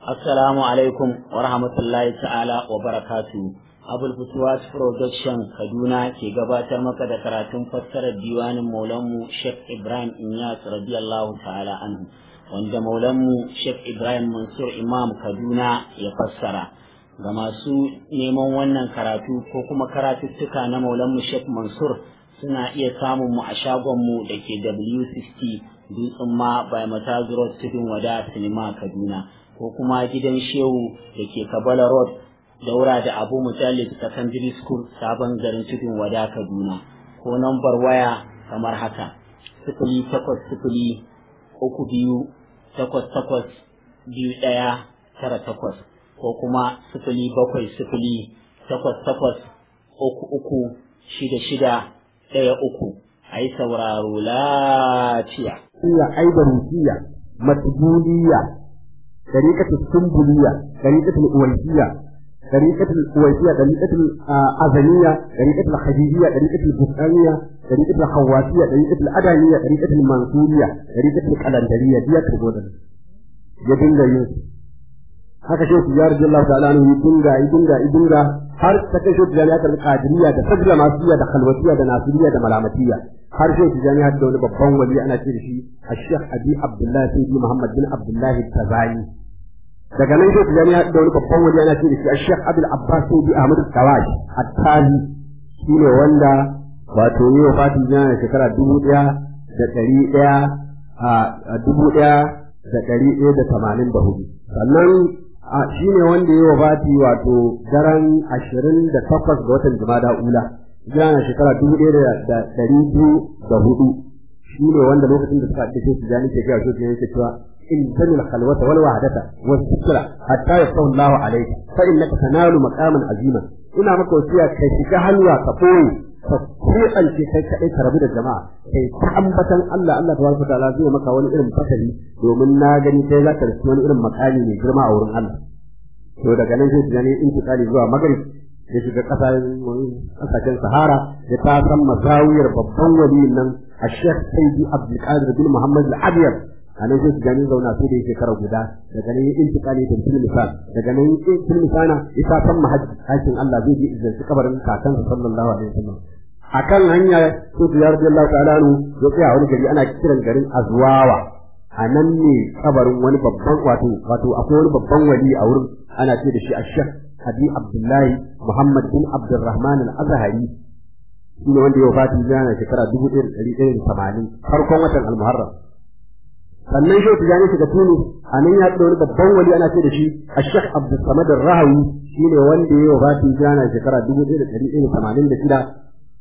Assalamu alaikum wa rahmatullahi ta'ala wa barakatu. Abul Futuwat Production Kaduna ke gabatar maka da karatun fassarar diwanin Maulanmu Sheikh Ibrahim Inyas radiyallahu ta'ala anhu wanda Maulanmu Sheikh Ibrahim Mansur Imam Kaduna ya fassara. Ga masu neman wannan karatu ko kuma karatuttuka na Maulanmu Sheikh Mansur suna iya samun mu a shagonmu da ke W60 Dutsen ma by Matazu Road Tudun Wada Sinima Kaduna. ko kuma gidan shehu da ke kabala road daura da abu mutallib secondary school sabon garin tudun wada kaduna ko nambar waya kamar haka sifili takwas sifili uku biyu takwas takwas biyu ɗaya tara takwas ko kuma sifili bakwai sifili takwas takwas uku uku shida shida ɗaya uku a yi sauraro lafiya. Iya aibarutiya matbuliya طريقة السنبلية طريقة الأويسية طريقة الأويسية طريقة الأذنية طريقة الخديجية طريقة البستانية طريقة الخواتية طريقة الأدانية طريقة المنصورية طريقة القلندرية دي تقول ya dinga yin haka shi ya rajin Allah ta'ala ne ya dinga ya dinga ya dinga har ta kai shi da ya karbi qadiriyya da sabla masiya da khalwatiyya da nasiriyya da malamatiyya har shi tijani har da wani babban wali ana ce da shi Sheikh Abi Abdullah Sayyidi Muhammad bin Abdullah Tazani daga nan shi tijani har da wani babban wali ana ce da shi Sheikh Abdul Abbas Sayyidi Ahmad Tawaj At-Tazi shine wanda wato yi wa fatin jana shekara dubu ɗaya da ɗari ɗaya a dubu ɗaya da ɗari ɗaya da tamanin da hudu sannan shi ne wanda yi wa fati wato daren ashirin da takwas ga watan jumada ula jana shekara dubu ɗaya da ɗari biyu da hudu shi ne wanda lokacin da suka ɗace su jani ke gaya su ne yake cewa in tanil khalwata wal wahdata wa sikra hatta yasawu Allahu alayka fa innaka tanalu maqaman azima ina maka wasiya kai shiga halwa ka koyi ka kuɓance kai kaɗai ka rabu da jama'a kai ta ambatan Allah Allah tabaraka ta'ala zai maka wani irin fasali domin na gani kai za ka rasu wani irin makami mai girma a wurin Allah to daga nan sai tunani intikali zuwa magrib ya shiga kasashen sahara ya ta san mazawiyar babban waliyin nan a shekh sayyidi abdulkadir bin muhammad al-abiyar a nan sai tunani zauna sai da shekara guda daga nan ya intikali da fil misal daga nan fil misana ya ta san mahajji hakin Allah zai je izarci kabarin kakansa sallallahu alaihi wasallam akan hanya sai ya radiyallahu ta'ala anhu ya tsaya wani gari ana kiran garin azwawa a nan ne kabarin wani babban wato wato akwai wani babban wali a wurin ana ce da shi ashek Hadi Abdullahi Muhammad bin Abdurrahman al-Azhari shine wanda ya wafati yana shekara 1180 farkon watan al-Muharram sannan shi tijani shiga Tunis a nan ya da wani babban wali ana ce da shi Ashek Abdul Samad al-Rahawi shine wanda ya wafati yana shekara 1186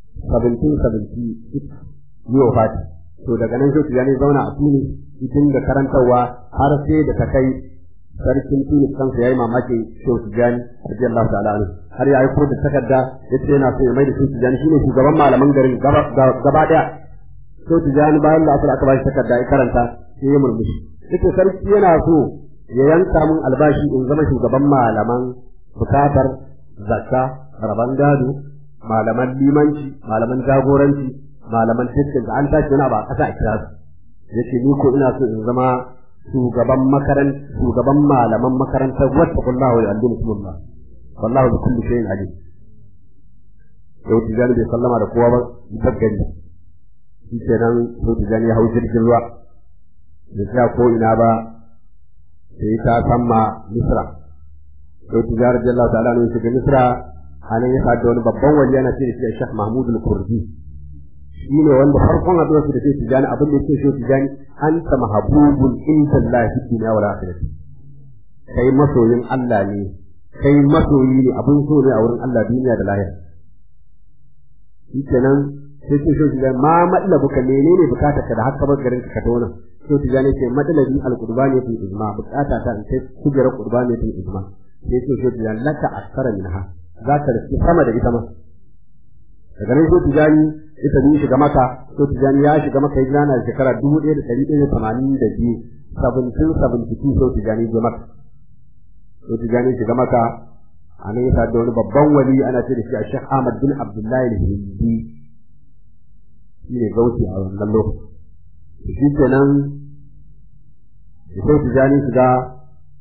1776 yi wafati to daga nan shi tijani zauna a Tunis cikin da karantarwa har sai da ta kai sarkin Tunis kansa yayi mamaki Shehu Tijani radiyallahu ta'ala anhu har ya aiko da takarda yace yana so ya mai da Shehu Tijani shine shugaban malaman garin gaba daya Shehu Tijani bayan da aka ba shi takarda ya karanta sai ya murmushi yace sarki yana so ya yanka mun albashi in zama shugaban malaman bukatar zakka raban gado malaman limanci malaman jagoranci malaman tattalin da an tashi wani ba a ƙasa a kira su yace ni ko ina so in zama shugaban makaran shugaban malaman makarantar wattaqullahu wa yu'allimukumullah wallahu bi kulli shay'in alim yau tijani bai sallama da kowa ba daggari shi kenan yau tijani ya hau jirgin ruwa da tsaya ko ina ba sai ta samma misra yau tijani radiyallahu ta'ala ne shiga misra anan ya sa da wani babban wali yana ce da shi Sheikh Mahmud al-Kurdi shi ne wanda farkon haɗuwar su da sai tijani abin da yake so tijani an ta mahabubun inda Allah fi duniya wal akhirati kai masoyin Allah ne kai masoyi ne abin so ne a wurin Allah duniya da lahira shi kenan sai ce so tijani ma matlabu ka menene bukata ka da haka bar garin ka tona so tijani ce matlabi al-qurbani fi ijma bukata ta in kai kujera qurbani fi ijma sai ce so tijani laka askara minha za ka rufe sama da ita ma daga nan sai tijani ita ne shiga maka to tijani ya shiga maka hijira na shekara dubu ɗaya da ɗari ɗaya da tamanin da biyu sabantin sabantin so tijani ya maka to tijani shiga maka a nan ya da wani babban wali ana ce da shi a shek ahmad bin abdullahi al-hindi shi ne gauti a wannan lokaci shi kenan da sai tijani shiga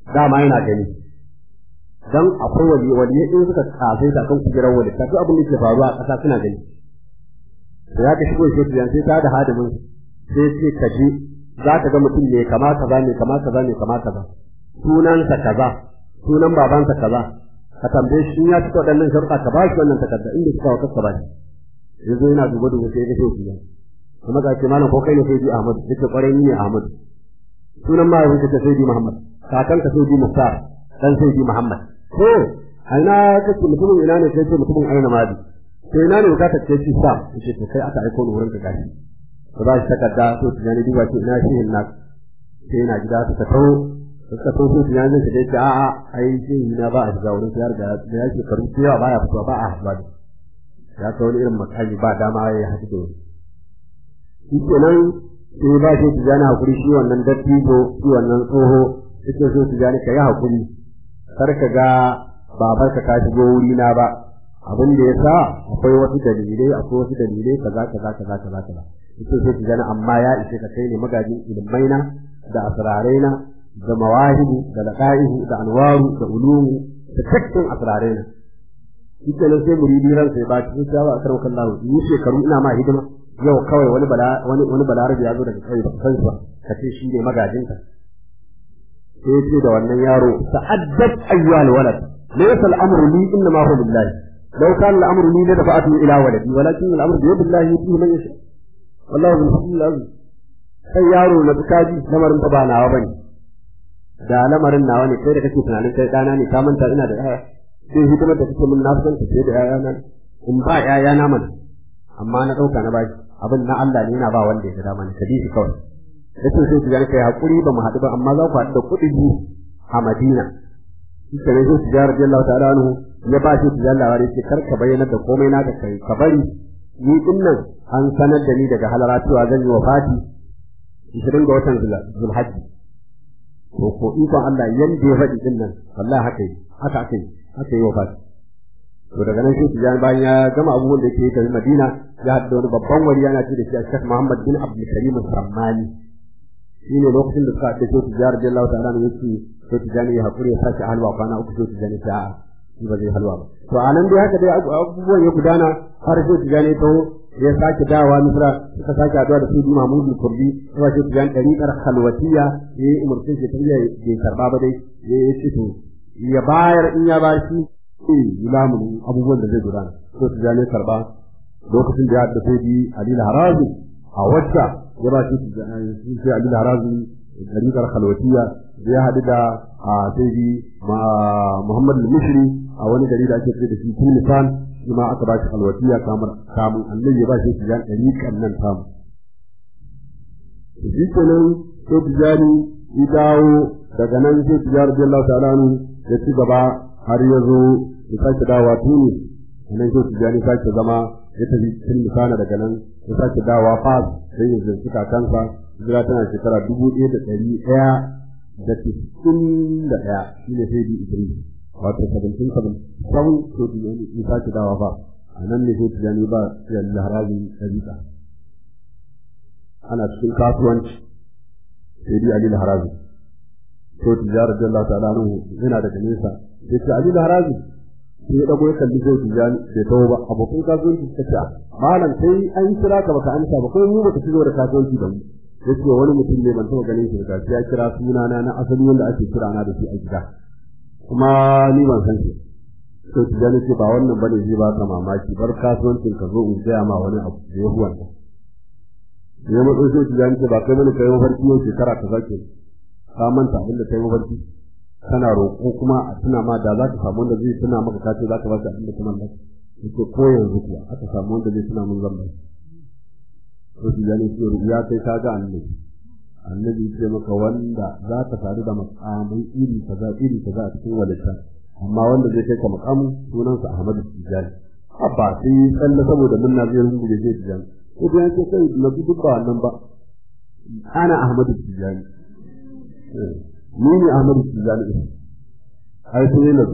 dama yana gani dan akwai wali wali in suka kasai da kan kujerar wali ta duk abin da ke faruwa a ƙasa suna gani da ya ka shigo shi tijan sai ta da hadimin sai ce ka ji za ka ga mutum ne kama kaza ne kama kaza ne kama kaza sunansa kaza sunan babansa kaza ka tambaye shi in ya cika waɗannan sharuɗa ka ba shi wannan takarda inda suka wa kasa ba shi yanzu yana duba duba sai ya ga shi tijan kuma ga ce malam ko kai ne sai ji Ahmad yake kwarai ni ne Ahmad sunan mahaifinka ta sai ji Muhammad kakanka sai ji Muhtar dan sai ji Muhammad to aina kace mutumin ina ne sai ce mutumin aina madi to ina ne ka tace shi sa yace to kai aka aiko ni wurin ka gashi to ba shi takarda to tunani duba ce ina shi na sai yana gida suka tawo suka tawo su tunani zai ce a a ai shi na ba a shiga wurin sai da da yake karu cewa ba ya fitowa ba a haɗuwa ya kawo irin makali ba dama ya haɗu da shi kenan sai ba shi tijani hakuri shi wannan dattijo shi wannan tsoho yake so tijani ka yi hakuri kar ka ga babar ka ta shigo wuri na ba abin da yasa akwai wasu dalilai akwai wasu dalilai kaza kaza kaza kaza kaza yake so tijani amma ya ishe ka kai ne magajin ilmai na da asrarai na da mawahibu da laqaihu da anwaru da ulumu da dukkan asrarai na shi kenan sai muridi ran sai ba cikin shawa a karwakan lahu ni shekaru ina ma hidima yau kawai wani bala wani wani balarabi ya zo daga kai ba san ba ka ce shi ne magajinka sai ce da wannan yaro ta'addat ayyuhal walad laysa al-amru li inna ma huwa billahi law kana al-amru li la dafa'atu ila waladi walakin al-amru bi yadillahi yutihi man yasha wallahu bil fadl azim sai yaro na kaji lamarin ba nawa bane da lamarin nawa ne kai da kake tunanin kai dana ne ka manta ina da yaya sai hidimar da kake mun na san ta sai da yaya na in ba yaya na mana amma na dauka na baki abin na Allah ne yana ba wanda ya ga dama ne kadisi kawai yace sai ku gani kai hakuri ba mu haɗu ba amma za ku haɗu da kuɗi biyu a Madina shi ne sai tijar radiyallahu ta'ala anhu ya ba shi tijar labari ce kar ka bayyana da komai na da kai ka bari ni din nan an sanar da ni daga halara cewa zan yi wafati 20 ga watan Zulhajji to ko ikon Allah yanda ya faɗi din nan wallahi haka yi haka aka yi haka yi wafati to daga nan shi tijan bayan ya gama abubuwan da yake tafi Madina ya haɗu da wani babban wali yana ce da shi Sheikh Muhammad bin Abdul Karim Sammani shine lokacin da suka haɗu da tijar radiyallahu ta'ala ne yake sai tijani ya hakuri ya sace halwa kwana uku sai tijani ta a'a shi ba zai halwa ba to a nan dai haka dai abubuwan ya gudana har sai tijani ta ya sake dawa misra suka sake haɗuwa da sudi mahmudu kurdi kuma sai tijani ɗariƙar halwatiya ya yi umarci shi ta iya bai karɓa ba dai ya yi ce to ya bayar in ya ba shi lamunin abubuwan da zai gudana sai tijani karɓa lokacin da ya haɗu da sudi alil harazi a wacce ya ba shi sai alil harazi ɗariƙar halwatiya ya haɗu da a sai Muhammad al-Mishri a wani gari da ake ce da shi Tulisan shi ma aka ba shi alwatiya kamar kamun annabi ya ba shi tijan ɗariƙan nan tamu. Shi kenan sai tijani ya dawo daga nan sai tijani radiyallahu ta'ala anhu ya ci gaba har ya zo ya sake dawa Tunis nan sai tijani sake zama ya tafi Tulisana daga nan ya sake dawa Fas sai ya zanci kakansa hijira tana shekara dubu ɗaya da ɗari ɗaya da tisin da ɗaya shi ne sai di idris wato sabantin saban sau to di ne in sake dawa fa a nan ne sai tijani ba ya laharabi ɗariƙa ana cikin kasuwanci sai di ali laharabi to tijara da Allah ta'ala anhu yana daga nesa sai ce ali laharabi sai ya dago ya kalli sai tijani bai tawo ba abokan kasuwanci suka ce malam sai an kira ka baka amsa ba kai mu baka ci gaba da kasuwanci da mu yace wani mutum ne ban taɓa ganin shi da ya kira sunana na asali wanda ake kira na da shi a gida kuma ni ban san shi to tijani ce ba wannan bane zai ba ka mamaki bar kasuwancin ka zo in gaya ma wani abu da ya huwan ya matso sai tijani ce ba kai bane kai mafarki yau shekara ta zake ka manta abin da kai mafarki kana roƙo kuma a tuna ma da za ka samu wanda zai tuna maka ka ce za ka ba shi abin da ka mallaka yace ko yanzu kuwa aka samu wanda zai tuna mun zan ba to shi gane shi ya kai ka ga annabi annabi ce maka wanda za ka sadu da makamai iri kaza iri kaza a cikin walita amma wanda zai kai ka makamu sunansa Ahmadu Tijani abba sai tsalle saboda munna zai rubuta zai Tijani ko da yake kai na duk ba wannan ba ana Ahmadu Tijani ni ne Ahmadu Tijani ai sai na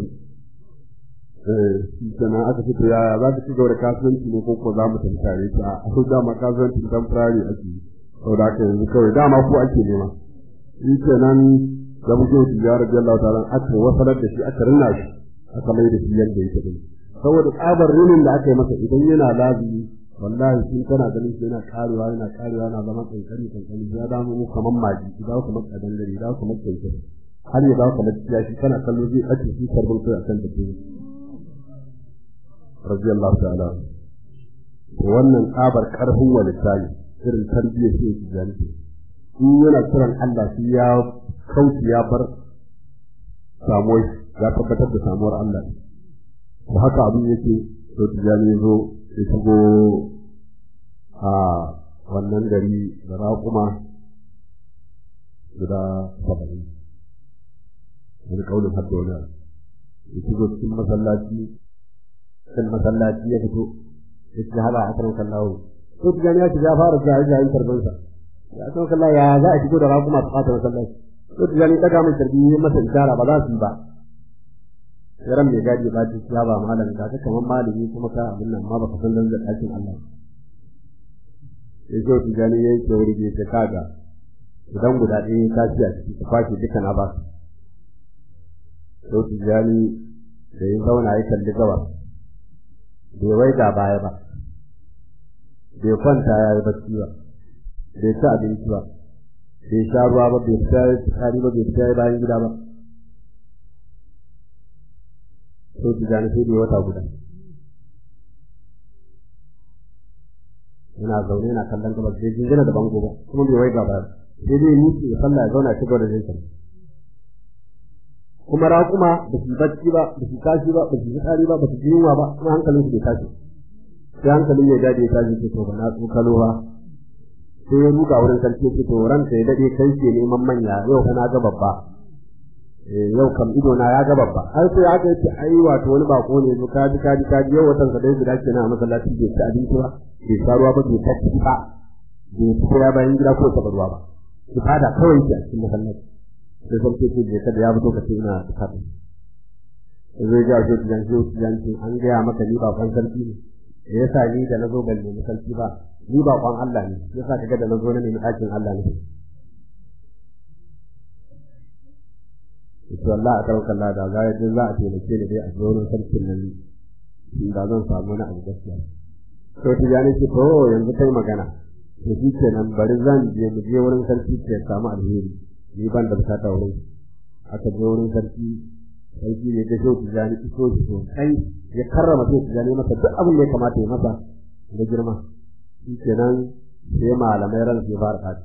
sannan aka fito yaya za ka ci gaba da kasuwanci ne ko ko za mu tantare ta a su dama kasuwancin temporary ake yi sau da aka yanzu kawai dama ko ake nema shi kenan da muke ya rabbi Allah ta'ala aka wasalar da shi aka rinna shi aka mai da shi yadda yake din saboda tsabar rinin da aka yi masa idan yana lazimi wallahi shi kana ganin shi yana karewa yana karewa yana zama kankani kankani ya damu mu kaman maji idan kuma kadan gari idan kuma kankani har ya dawo kamar kiyashi kana kallo zai ɓace shi karbin kai akan da ke radiyallahu ta'ala wannan tsabar karfin walittahi irin tarbiyyar shi yake jami'i in yana kiran Allah shi ya kauce ya bar samuwar ya tabbatar da samuwar Allah da haka abin yake to tijani ya zo ya shigo a wannan gari da raƙuma guda saba'in wani kaunin hadda wani ya shigo cikin masallaci cikin masallaci ya fito ya ci haɗa a kan kallawo to tijani ya shiga fara jayi jayin karbansa ya san kalla ya za a shigo da raƙuma su fata masallaci to tijani ɗaga mai tarbi masa ishara ba za su yi ba yaran mai gadi ba ta ya ba malam ka ka kaman malami kuma ka abin nan ma baka san dan ɗakin Allah sai zo tijani yayi ke wuri bai ta kaga idan guda ɗaya ka ci a ciki ka kwashe duka na ba to tijani da yin zauna ya kalli gaba bai wai ga baya ba bai kwanta ya yi bacci ba bai ci abinci ba bai sha ruwa ba bai fita ya tsari ba bai fita ya bayan gida ba sai ki gane sai da wata guda yana zaune yana kallon gabas sai jingina da bango ba kuma bai wai gaba sai dai ni ya sallah ya zauna ci gaba da jinsa kuma raƙuma ba su bacci ba ba su tashi ba ba su tsari ba ba su yunwa ba kuma hankalin su bai tashi sai hankalin ya dade ya tashi ce to ba na tsokalo ba sai ya ruga wurin sarki ce to ranka ya dade kai ke neman manya yau kana ga babba yau kam ido na ya ga babba har sai aka yi ai wato wani bako ne zo kaji kaji kaji yau watan sa dai guda kenan a masallaci bai ci abinci ba bai sha ruwa ba bai tafi ba bai fita ya bayan gida ko taɓa ruwa ba ki fada kawai ki a cikin masallaci sai sarki ce bai kada ya fito ka ce ina tafi zai ga shi tijan shi tijan shi an gaya maka ni bakon sarki ne da yasa ni da nazo ban nemi sarki ba ni bakon Allah ne yasa kaga da nazo na nemi ɗakin Allah ne to Allah a karɓar Allah da zai din za a taimake ni dai a zonin sarkin nan da zan samu na abu gaskiya to tijani ce to yanzu kai magana to shi kenan bari zan je mu je wurin sarki ke samu alheri ni ban da bukata wurin aka je wurin sarki sarki ne da shehu tijani iso shi sosai ya karrama shehu tijani masa duk abin da ya kamata ya masa da girma shi kenan sai malamai ran sai fara kaci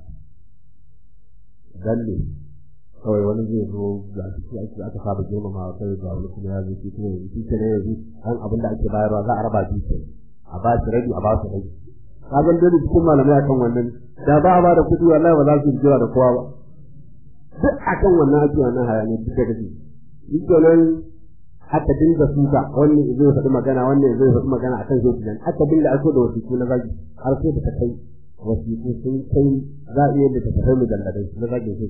dan ne kawai wani zai zo ga shi ake aka saba girmama kai ga wani kuma ya zo shi kuma yanzu shi ne yanzu an abin da ake bayarwa za a raba shi a ba shi rabi a ba su rabi ka ga dole cikin malamai akan wannan da ba a ba da kuɗi wallahi ba za su jira da kowa ba duk akan wannan ake wannan hayani duk da kake shi kenan aka dinga suka wannan zai faɗi magana wannan zai faɗi magana akan zai nan aka dinga aiko da wasiƙu na zagi har sai da ta kai wasiƙu sun kai za a iya da ta kai mujalladai na zagin zai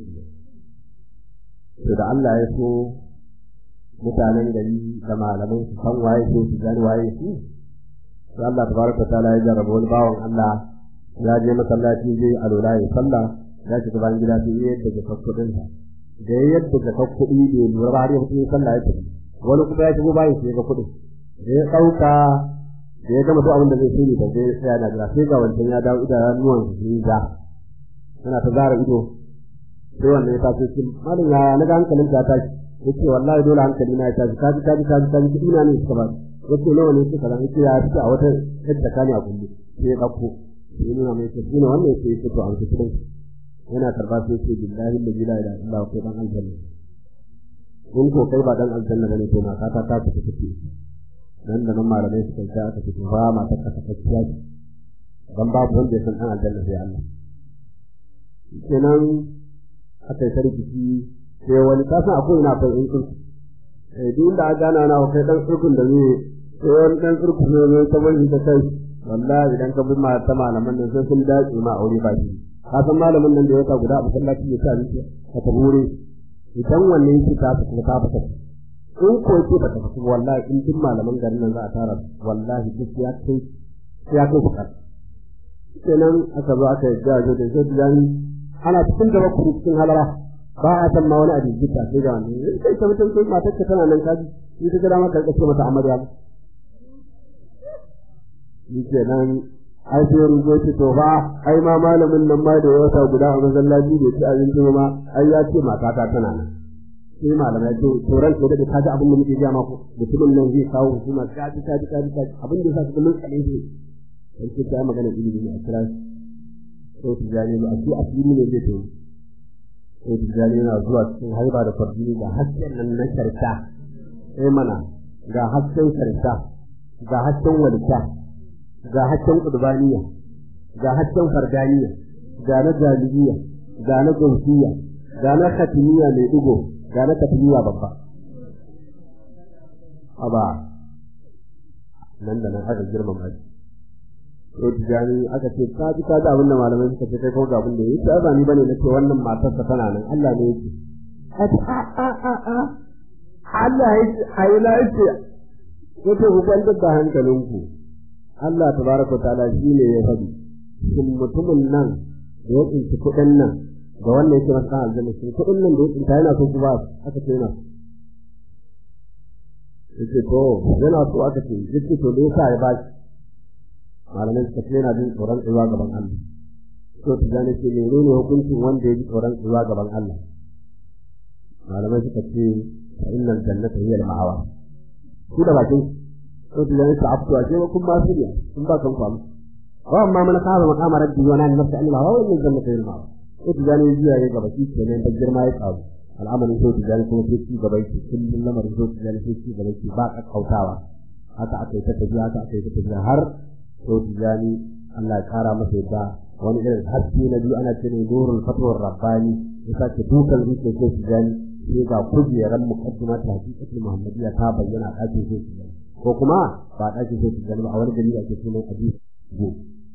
to da Allah ya so mutanen gari da malaman su san waye so su gani waye su sai Allah tabaraka taala ya jarraba wani bawan Allah ya je masallaci zai alola ya sallah ya shiga bayan gida sai ya yadda ga kuɗin sa da ya yadda ga kuɗi da ya lura ba har ya fito sallah ya tafi wani kuma ya shigo bayan sai ga kuɗin da ya ɗauka da ya gama duk abin da zai sai da zai tsaya na jira sai ga wancan ya dawo idanuwan su sun ja yana ta zara ido sai wannan ya taso shi malin ya naga hankalin ta tashi yace wallahi dole hankali na ya tashi kaji kaji kaji kaji kudi na ne suka ba yace nawa ne suka ran yace ya fita a wata yadda kani a kullu sai ya dauko sai nuna mai ce ina wannan yace yace to an fi kudin yana karba sai yace billahi la ilaha illa Allah ko dan aljanna in ko kai ba dan aljanna bane to na ka ta ta fita take nan da nan malamai suka ta aka fito ba ma ta kasa kacciya dan babu wanda ya san dan aljanna sai Allah kenan aka yi sarkici sai wani kasan akwai ina fa in kurku eh duk da aka gana na kai dan kurkun da zai sai wani dan kurku ne ne ta wani ta kai wallahi idan ka bi ma ta malaman nan sai sun dace ma aure ba shi ka san malamin nan da ya ta guda a masallaci ya ta miki ka ta bure idan wannan yake ta ta ta fita in ko ce ba ta fita wallahi in duk malaman garin nan za a tara wallahi duk ya kai ya kai fukar kenan aka zo aka yi jajo da zai ana cikin gaba kuma cikin halara ba a san ma wani a jijjita sai ga wani sai ta mutum sai matar ka tana nan kaji ni ta gada maka kace mata amarya ni ke nan ai sai rubo ce to ba ai ma malamin nan ma da wata guda a masallaci da ci abinci ma ai ya ce mata ta tana nan sai malamai ce to ran sai da ka ji abin da muke ga mako mutumin nan zai kawo hukuma ka ji ka ji ka ji abin da yasa su kullun kalin shi sai ce ta magana ilimi a kira ko tijani ba a su asiri ne zai to ko tijani yana zuwa cikin haiba da fardini da hasken nan na karta sai mana ga hasken karta ga hasken walita ga hasken qurbaniya ga hasken fardaniya ga na jalibiya ga na gausiya ga na khatimiya mai digo ga na khatimiya babba aba nan da nan aka girmama shi to tijani aka ce ka ji ka ji abin da malamai suka ce kai ko ga abin da yake ba ni bane nace wannan matar ta tana nan Allah ne yake a a a a Allah yake ai la yake ko to ku kwanta da hankalinku Allah tabaraka wa ta'ala shi ne ya faɗi shin mutumin nan da ya tsinci kuɗin nan da wannan yake masa aljanna shin kuɗin nan da ya tsinta yana so ku ba aka ce yana yake to yana so aka ce yake to da yasa ya ba shi malamai suka ce yana jin tsoron tsayuwa gaban Allah to ta gane ce menene hukuncin wanda ya ji tsoron tsayuwa gaban Allah malamai suka ce fa innal jannata hiya al-ma'awa ku da bakin to ta gane ta aftuwa ce kun ma su ne kun ba kan kwamu wa amma man qama maqama rabbi wa nan nafsa Allah wa innal jannata hiya al-ma'awa to ta gane jiya ya gaba shi kenan da girma ya kawo al'amarin to ta gane kuma sai ci gaba yake kullum lamarin to ta gane sai ci gaba yake ba kakkautawa haka aka yi ta tafiya haka aka yi ta tafiya har to tijani Allah ya kara masa yadda wani irin haske na biyu ana cewa nurul fatwar rabbani ya sake dukan zuciyar ko tijani sai ga kujeran muqaddima ta hakikatul muhammadiyya ta bayyana ɗakin ko tijani ko kuma ba ɗakin ko tijani ba a wani gari ake sunan hadis go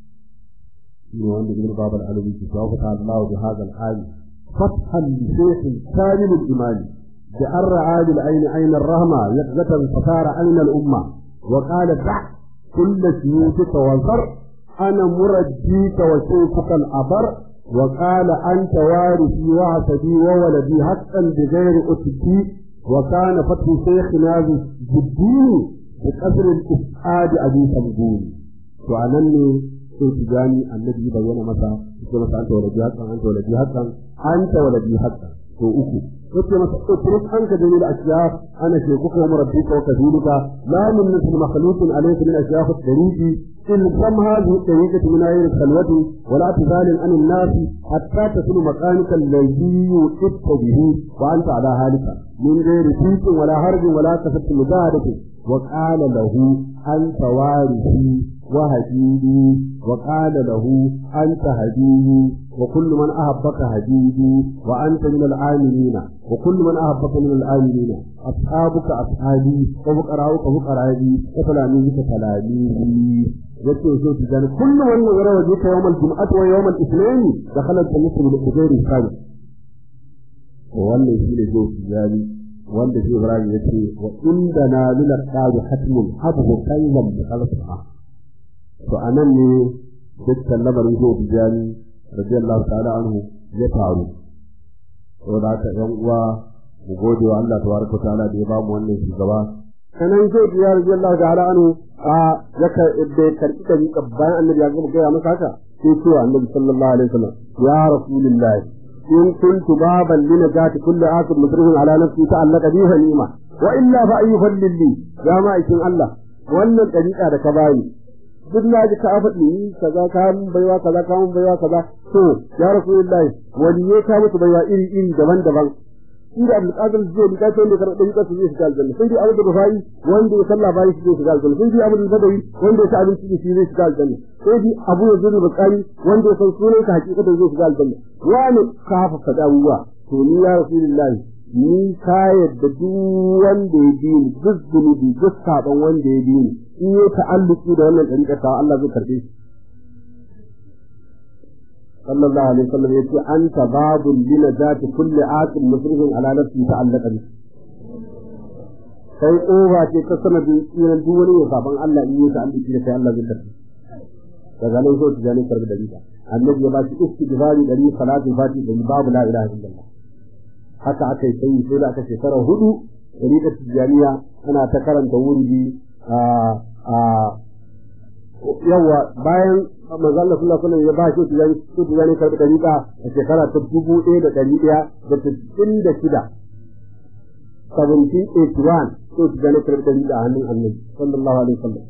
ne wanda ibn babal alawi ke cewa fa Allah bi hadha al-ayat fathan li shaykh kamil al-iman bi ar'a bil-ayn ayn ar-rahma yaqzatan fasara ayn al-umma وقال دع كل سيوفك وزر أنا مرديك وسيفك الأبر وقال أنت وارثي وعسدي وولدي حقا بغير أتبي وكان فتح شيخنا بالدين بقصر الإسعاد أبي سمجون وأنني سيتجاني النبي بيّن مسا كما أنت ولدي حقا أنت ولدي حقا أنت ولدي حقا وأكو yace masa utruk anka dalil ashyaf ana shekuka wa rabbika wa kadhulika la min mithl makhluqin alayka min ashyaf at-tariqi in kam hadhihi at-tariqati min ayyi khalwati wa la tazalin an an-nas hatta tasul maqamika alladhi yu'ta bihi wa anta ala halika min ghairi fiqin wala harjin wala kasat mujahadati wa qala lahu anta warithi وهديدي وقال له أنت هديدي وكل من أحبك هديدي وأنت من العاملين وكل من أحبك من العاملين أصحابك أصحابي وفقراؤك فقرائي وتلاميذك تلاميذي yake so su gani kullum wannan ya rawaje ta yawmal jum'ati wa yawmal ithnain dakhala al-jannata bil ujuri sabi wannan shi ne zo su gani wanda shi Ibrahim yace wa inda na lil qadi hatmun habu kayyan bi khalqa to a nan ne dukkan lamarin zai bijani radiyallahu ta'ala anhu ya faru to da haka ɗan uwa mu gode wa Allah tabaraka ta'ala da ya ba mu wannan shugaba sanan zai biya radiyallahu ta'ala anhu a yaka da karki da mika bayan annabi ya gama gaya masa haka sai cewa annabi sallallahu alaihi wasallam ya rasulullah in kuntu baban linajati kulli akid musrihin ala nafsi ta'allaka biha ni'ma wa illa fa ayyuhal lilli ya ma'aikin Allah wannan dariƙa da ka bani duk na ji ka faɗi ni kaza ka mun baiwa kaza ka mun baiwa kaza to ya rasulullahi wani ya ka musu baiwa iri iri daban-daban shi da Abdul Qadir zai ni kace ne karɓar ɗan kasu zai shiga aljanna sai dai Abu da Rufai wanda ya sallah bayan shi zai shiga aljanna sai dai Abu da Badawi wanda ya ci abinci da shi zai shiga aljanna sai dai Abu da Zuri Bakari wanda ya san sunan ka hakikatan zai shiga aljanna wani ka hafa faɗa abubuwa to ni ya rasulullahi ni ka yadda duk wanda ya bi ni duk zunubi duk saɓon wanda ya bi ni in yi ta'alluki da wannan ɗariƙar ta Allah zai karɓe shi. Sallallahu alaihi wasallam yace anta babun lina zati kulli aqil musrifin ala nafsi ta'allaka bi. Kai ƙofa ce ta sanadin tsiran duk wani ya saban Allah in yi ta'alluki da kai Allah zai karɓe. Daga nan so su jani karɓi ɗariƙa. Annabi ya ba shi istighfari ɗari salatu fati ɗari babu la ilaha illallah. haka aka yi sai sai da aka shekara hudu ɗariƙar tijjaniya ana ta karanta wurdi a a yawa bayan manzo Allah sallallahu alaihi ya ba shi tijani shi tijani karɓi ɗariƙa a shekara ta dubu ɗaya da ɗari ɗaya da sittin da shida 1781 sai tijani karɓi ɗariƙa a hannun annabi sallallahu alaihi wasallam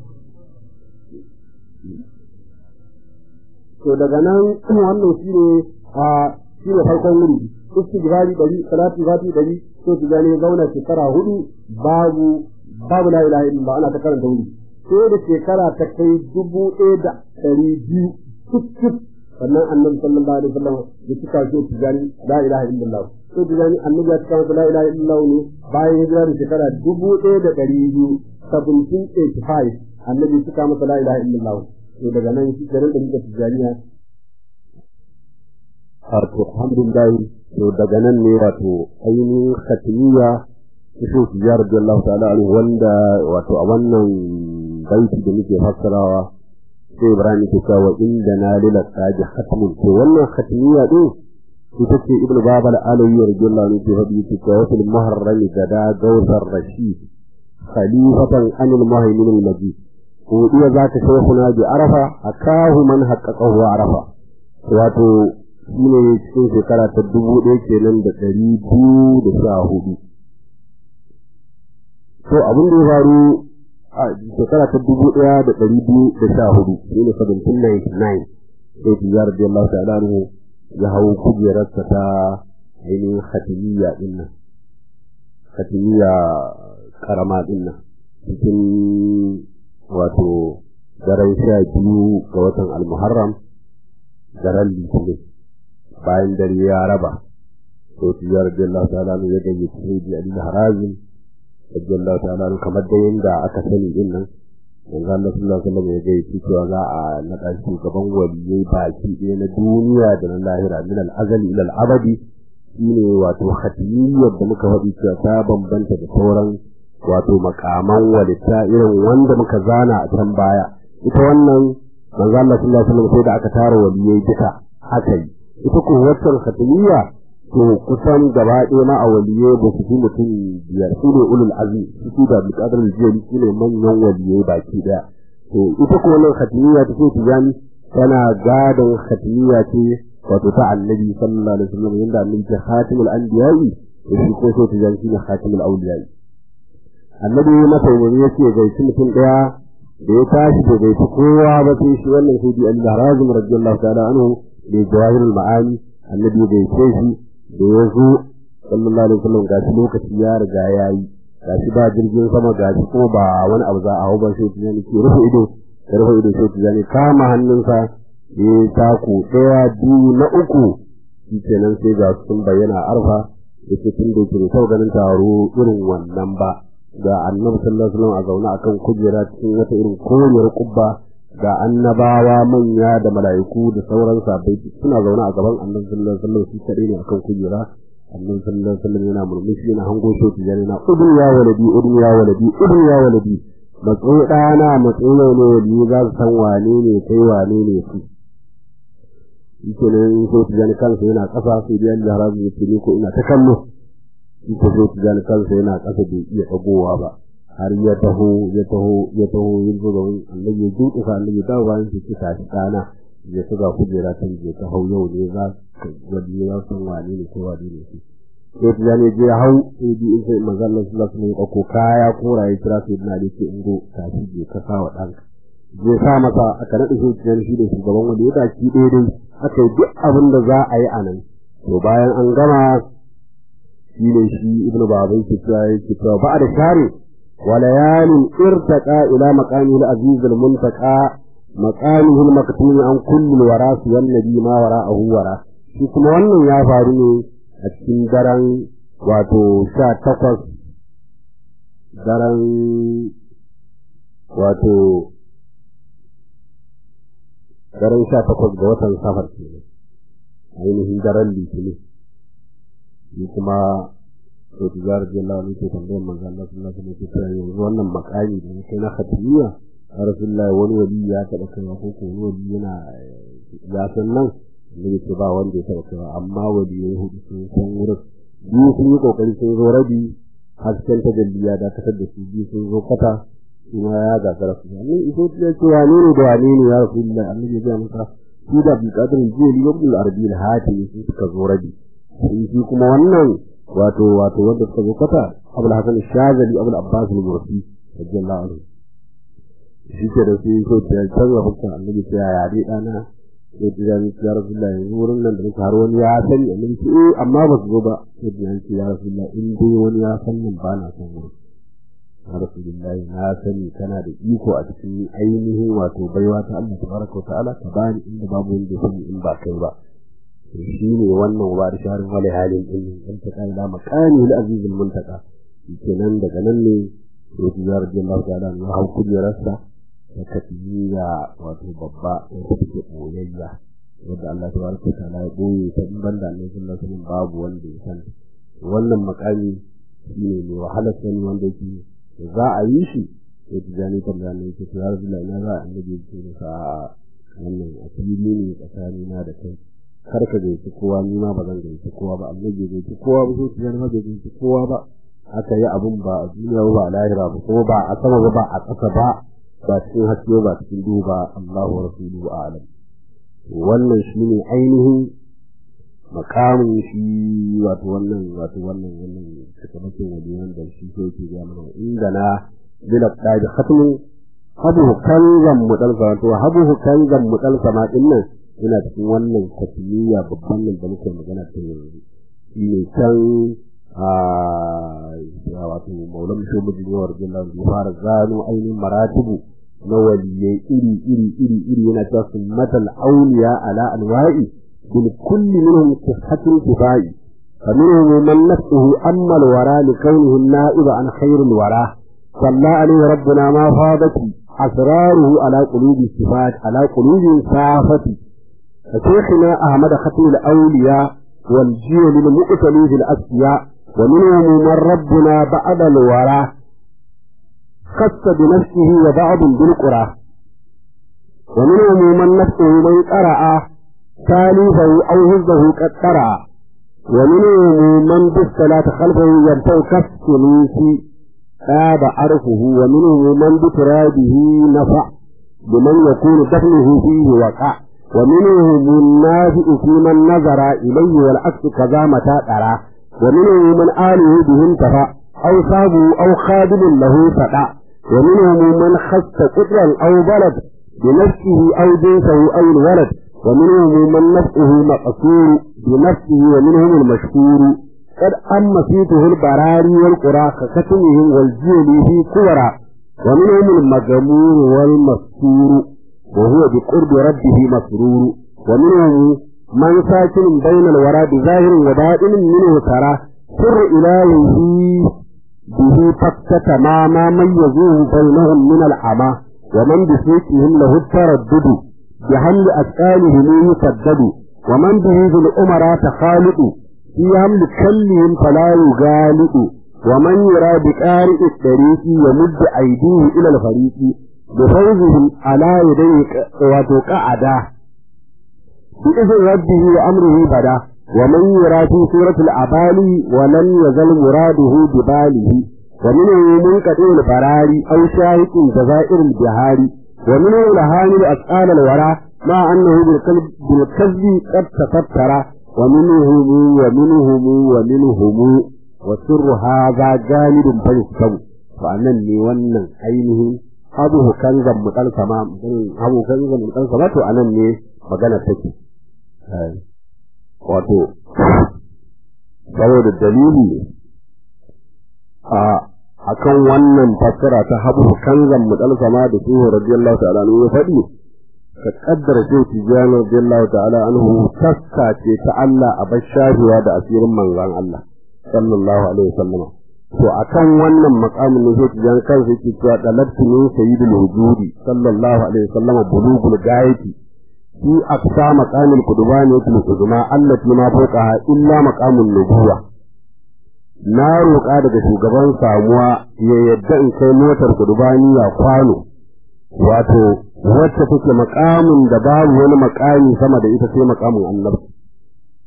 to daga nan wannan shi ne a shi ne farkon wuri istighfari ɗari salatu fati ɗari sai tijani ya zauna shekara hudu babu babu la ilaha illallah ana ta karanta wuri sai da shekara ta kai dubu ɗaya da ɗari biyu cif sannan annabi sallallahu alaihi wasallam ya cika shi tijani la ilaha illallah sai tijani annabi ya cika masa la ilaha illallah ne bayan hijira da shekara dubu ɗaya da ɗari biyu 1785 annabi ya cika masa la ilaha illallah to daga nan shi garin da muka tijaniya wato alhamdulillah to daga nan ne wato ainihin khatmiya shi tijjar radiyallahu ta'ala anhu wanda wato a wannan baiti da muke fassarawa sai Ibrahim ke cewa inda na lila tsaji khatmun to wannan khatmiya din ita ce ibnu babal alayhi radiyallahu anhu ke faɗi ke cewa fil muharram gada gawsar rashid khalifatan anil muhaymin al majid ko iya zaka shaykhuna bi arafa akahu man haqqaqahu arafa wato shine cikin shekara ta dubu ɗaya kenan da ɗari biyu da sha hudu to abin da ya faru a shekara ta dubu ɗaya da ɗari biyu da sha hudu shi ne seventeen ninety nine sai tijjar da Allah ta'ala anhu ya hau kujerarsa ta ainihin khatimiyya din nan khatimiyya karama din nan cikin wato daren sha biyu ga watan almuharram daren litinin bayan dare ya raba sai tijjar da Allah ta'ala anhu ya gayyaci sai da Ali Harazim radiyallahu ta'ala anhu kamar da yanda aka sani din nan yanzu Allah sallallahu alaihi wasallam ya ga yake cewa za a naɗa shugaban waliyai baki ɗaya na duniya da na lahira min al-azali ila al-abadi shine wato khatimiyyar da muka faɗi cewa ta bambanta da sauran wato makaman walitta irin wanda muka zana a can baya ita wannan manzo Allah sallallahu alaihi wasallam sai da aka tara waliyai duka haka yi ita ko waccan khatimiyya to kusan gaba ɗaya ma a waliye ba su fi mutum biyar su ne ulul azmi su da buƙatar jiyari su ne manyan waliye baki ɗaya to ita ko nan khatimiya ta ce tijani tana gadon khatimiya ce wato ta annabi sallallahu alaihi wasallam yanda annabi ta khatimul anbiya'i da shi ko sai tijani shine khatimul awliya'i annabi masa umarni yace gaishe mutum ɗaya da ya tashi da gaishe kowa ba sai shi wannan sai bi Allah razum radiyallahu ta'ala anhu da jawahirul ma'ani annabi ya gaishe shi da ya zo sallallahu alaihi wasallam gashi lokaci ya riga ya yi gashi ba jirgin sama gashi kuma ba wani abu za a hau ba sai tijani ke rufe ido ya rufe ido sai tijani kama hannunsa da ya taku ɗaya biyu na uku shi kenan sai ga sun bayyana arfa da ke tun da ke sau ganin taro irin wannan ba ga annabi sallallahu alaihi wasallam a zaune akan kujera cikin wata irin koriyar kubba ga annabawa manya da mala'iku da sauran sabai suna zaune a gaban annabi sallallahu alaihi wasallam shi kadai ne akan kujera annabi sallallahu alaihi wasallam yana murmushi yana hango shi tijani na udun ya waladi udun ya waladi udun ya waladi matsayi ɗana matsayi ne ne wali za su san wane ne kai wane ne su yake nan so tijani kansa yana ƙasa sai dai Allah razu ya ce ni ko ina ta kallo shi ko so tijani kansa yana ƙasa bai iya ɗagowa ba har ya taho ya taho ya taho yin zo gaban annabi ya duka annabi ya dawo bayan shi ta shi ɗana ya tuga kujera ta je ta hau yau ne za ka wani ya san wane ne ko wane ne shi sai ta ne je hau sai bi in sai manzo Allah sallallahu alaihi wasallam ko kaya kora ya kira sai na dace ingo ta shi je ka sa wa danka je sa masa aka nade shi cikin shi da shugaban wanda ya daki daidai aka yi duk abin da za a yi a nan to bayan an gama shi ne shi ibnu babai ke cewa yake cewa ba da share وليال ارتقى إلى مقامه العزيز المنتقى مقامه المكتوم عن كل الوراء والنبي ما وراءه وراء shi kuma wannan ya faru ne a cikin daren wato sha takwas daren wato daren sha takwas ga watan safar ke ainihin daren litinin shi kuma to tijar da Allah ne ke tambayar manzo Allah sallallahu alaihi wasallam yanzu wannan makami da yake na khatmiya Rasulullah wani wali ya taba kai ko ko wani wali yana ya san nan ne ce ba wanda ya taba kai amma wali ya hudu sun san wurin biyu sun yi kokari sun zo rabi hasken tajalli ya dakatar da su biyu sun zo kwata kuma ya gagara su ne iso ya ce wane ne da wane ne ya rasulullah annabi ya ga masa shi da bi kadirin jeli ibn al-arabi al-hati su suka zo rabi shi kuma wannan wato wato wanda suka zo kwata abul hasan shazali abul abbas al-mursi radiyallahu anhu shi ke da sai so ta canza hukun annabi ta yaya dai dana sai ta ga ya rasulullah yanzu wurin nan da har wani ya sani annabi ce eh amma ba su zo ba sai ta ce ya rasulullah in dai wani ya san nan ba na son wurin ya rasulullah na sani kana da iko a cikin ainihin wato baiwa ta Allah tabaraka wa ta'ala ka bani inda babu wanda sani in ba kai ba shi ne wannan wa da sharin wale halin din in ta kai da makani al-aziz al-muntaka kenan daga nan ne sai ya radiyallahu ta'ala ya hau kujerarsa ta tafiya wato babba wata take boyayya wanda Allah tabaraka wa ta'ala ya boye ta in banda Allah sallallahu alaihi wasallam babu wanda ya san wannan makami shine mai wahalar sani wanda yake za a yi shi ya ji jani kan da ne ke tsara da ina za a annabi ya ce masa wannan a fili ne tsakani na da kai kar ka gaishe kowa ni ma ba zan gaishe kowa ba annabi ya gaishe kowa ba so tiyar ma bai gaishe kowa ba aka yi abun ba a duniya ba a lahira ba kuma ba a sama ba ba a ƙasa ba ba cikin haske ba cikin duhu ba Allahu wa rasuluhu a'lam wannan shine ainihin makamin shi wato wannan wato wannan wannan sakamakon waliyan da shi ko yake ga mana inda na bila taji khatmu habu kanzan mudal wato habu kanzan mudal sama din nan ina cikin wannan katmiya babban nan da muke magana ta yanzu shi ne can a wato maulam shomuji ne warjin da ya fara gano ainihin maratibu na waliyai iri iri iri iri yana cewa sunnatal auliya ala alwa'i بالكل منهم صحة كفاية فمنهم من نفسه أما الورى لكونه النائب عن خير الورى صلى عليه ربنا ما فاضت أسراره على قلوب الصفات على قلوب صافة فشيخنا أحمد خطيب الأولياء والجيل المؤتلي في الأسياء ومنهم من ربنا بعد الورى خص بنفسه وبعض بالقرى ومنهم من نفسه من قرأ ثالثه أو هزه قد قرأ ومنهم من بالصلاة خلفه ينتو كالسلوك تاب عرفه ومنهم من بترابه نفع بمن يكون دفنه فيه وقع ومنهم النافع في من نظر إليه والعكس كذا متى ترى ومنهم من آله به انتفع أو صابه أو خادم له فقع ومنهم من خص قدرا أو بلد بنفسه أو جنسه أو الولد ومنهم من نفسه مقصور بنفسه ومنهم المشكور قد أما فيته البراري والقرى ككتمهم والجيل في كورا ومنهم المجمور والمستور وهو بقرب ربه مسرور ومنهم من ساكن بين الورى بظاهر وباطن منه ترى سر إلهه به فكة ما ما ميزوه بينهم من العمى ومن بسيكهم له التردد بحمل أسئالهم يسدد ومن به ذو الأمراء تخالق في حمل كلهم فلا يغالق ومن يرى بقارئ الطريق يمد أيديه إلى الفريق بفوزهم على يديه وتقعدا بإذن ربه وأمره بدا ومن يرى في سورة الأبالي ولم يزل مراده بباله ومنه منقطع البراري أو شاهق جزائر البهاري ومنه لهاني أسئال الورى مع أنه بالكذب, بالكذب قد تفتر ومنهم ومنهم ومنهم وسر هذا جانب فيكتب وأنني ونن عينه abu kanzan mutal sama abu kanzan mutal sama to anan ne magana take wato saboda dalili a akan wannan fassara ta habu kanzan mutal sama da su radiyallahu ta'ala anhu ya faɗi ka kaddara sai tijani radiyallahu ta'ala anhu taska ce ta Allah a bashahiya da asirin manzon Allah sallallahu alaihi wasallam to akan wannan makamin ne sai jan kansa yake cewa dalabtu min sayyidul wujudi sallallahu alaihi wasallam bulugul gayati fi aqsa maqamil qudbani yake kuduma allati ma fawqaha illa maqamun nubuwa na roƙa daga shugaban samuwa ya yadda in kai motar kudubani ya kwano wato wacce take makamin da babu wani makami sama da ita sai makamin annabi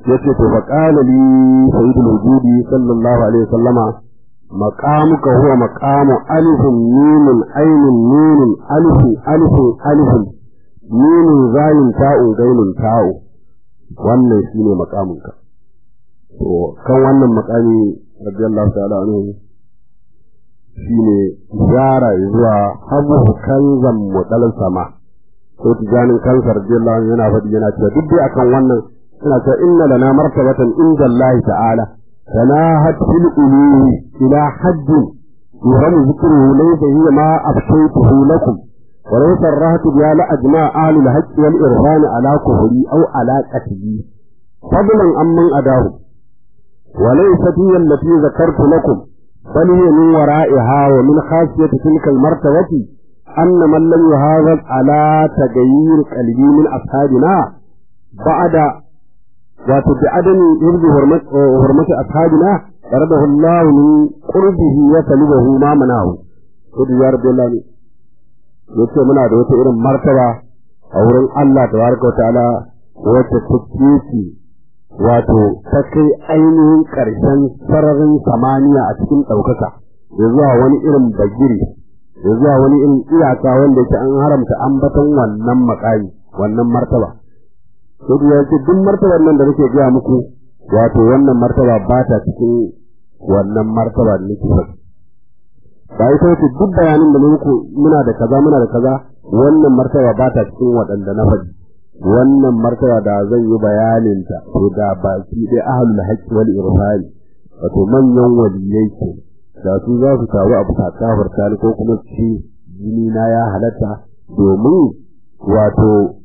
yace to fa qala li sayyidul wujudi sallallahu alaihi wasallama maqamuka huwa maqamu alifun mimun ainun nunun alifun alifun alifun nunun zayin ta'un gainun ta'u wannan shine maqamunka to kan wannan maqami radiyallahu ta'ala anhu shine zara zuwa habu kanzan mudal sama ko tijanin kansar radiyallahu anhu yana faɗi yana cewa duk dai akan wannan suna cewa inna lana martabatan inda Allah ta'ala tanahat fil uluhi ila hadd yuham dhikruhu laysa hiya ma afshaytuhu lakum wa law sarrahtu bi ala ajma ahli al-haqq wal irfan ala kufri aw ala qatli fadlan amman adahu wa laysat hiya allati dhakartu lakum bal hiya min wara'iha wa min khasiyati tilka al-martabati أن من لم يهاجر على تغيير قلبي من أصحابنا بعد wato bi adami yurdi hurmati ashabina daradahu Allah min qurbihi wa salibahu ma manahu to ya rabbi Allah ne yace muna da wata irin martaba a wurin Allah tabaraka ta'ala wacce take wato ta kai ainihin karshen sararin samaniya a cikin ɗaukaka ya zuwa wani irin bagiri ya zuwa wani irin iyaka wanda yake an haramta ambaton wannan makami wannan martaba sai ya ce duk martabar nan da nake gaya muku wato wannan martaba ba ta cikin wannan martaba da nake faɗi ba ita wace duk bayanin da muku muna da kaza muna da kaza wannan martaba ba ta cikin waɗanda na faɗi wannan martaba da zan yi bayanin ta to da baki dai ahlul haqqi wal irfani wato manyan waliyai ke da su za su taru abu ta kafarta ko kuma ci jini na ya halatta domin wato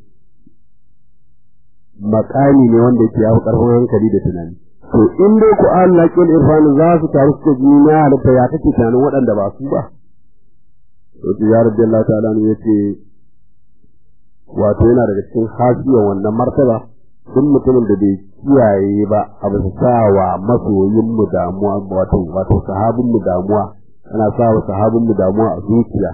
makami ne wanda yake yafi karfin hankali da tunani to in dai ku Allah kin irfan za su taru su ji na halitta ya kake tunanin waɗanda ba su ba to ya rabbi Allah ta'ala ne yace wato yana daga cikin hasiyar wannan martaba duk mutumin da bai kiyaye ba a bisa sawa masoyin mu damuwa wato wato sahabin mu damuwa ana sawa sahabin mu damuwa a zuciya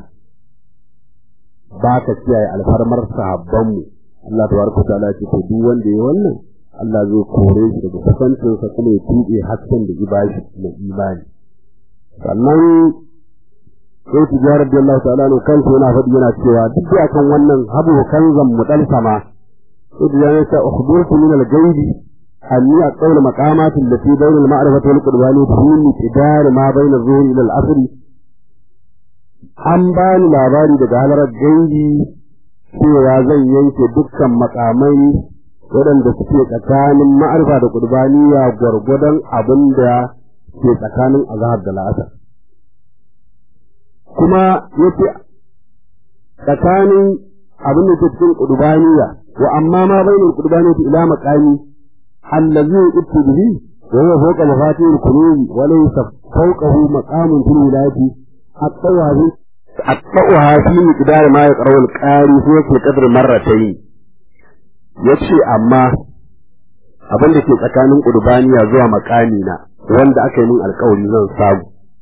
ba ka kiyaye alfarmar sahabban mu Allah tabaraka ta'ala ce to duk wanda ya wannan Allah zai kore shi daga kusancin sa kuma ya tuɓe hasken da ya bashi na imani sannan sai tijarar da Allah ta'ala ne kansa yana faɗi yana cewa duk da kan wannan habu kanzan mudal sama sai da yana ta ukhbirtu min al-ghaibi anni aqawlu maqamati allati bayna al-ma'rifati wal qurbani fi miqdar ma bayna az-zuhri ila al-asr an bani labari daga halarar gaibi cewa zan yanke dukkan makamai waɗanda suke tsakanin ma'arfa da kurbaniya gwargwadon abin da ke tsakanin azhar da la'asar kuma yace tsakanin abin da ke cikin kurbaniya wa amma ma bainal qurbaniyati ila maqami allazi yu'ti bihi wa huwa fawqa mafatihil qulubi wa laysa fawqahu maqamun fil wilayati at-tawabi أطلعها في مقدار ما يقرأ القاري في وقت القدر مرتين yace amma abin da ke tsakanin ƙurbaniya zuwa makami na wanda aka yi min alkawari zan samu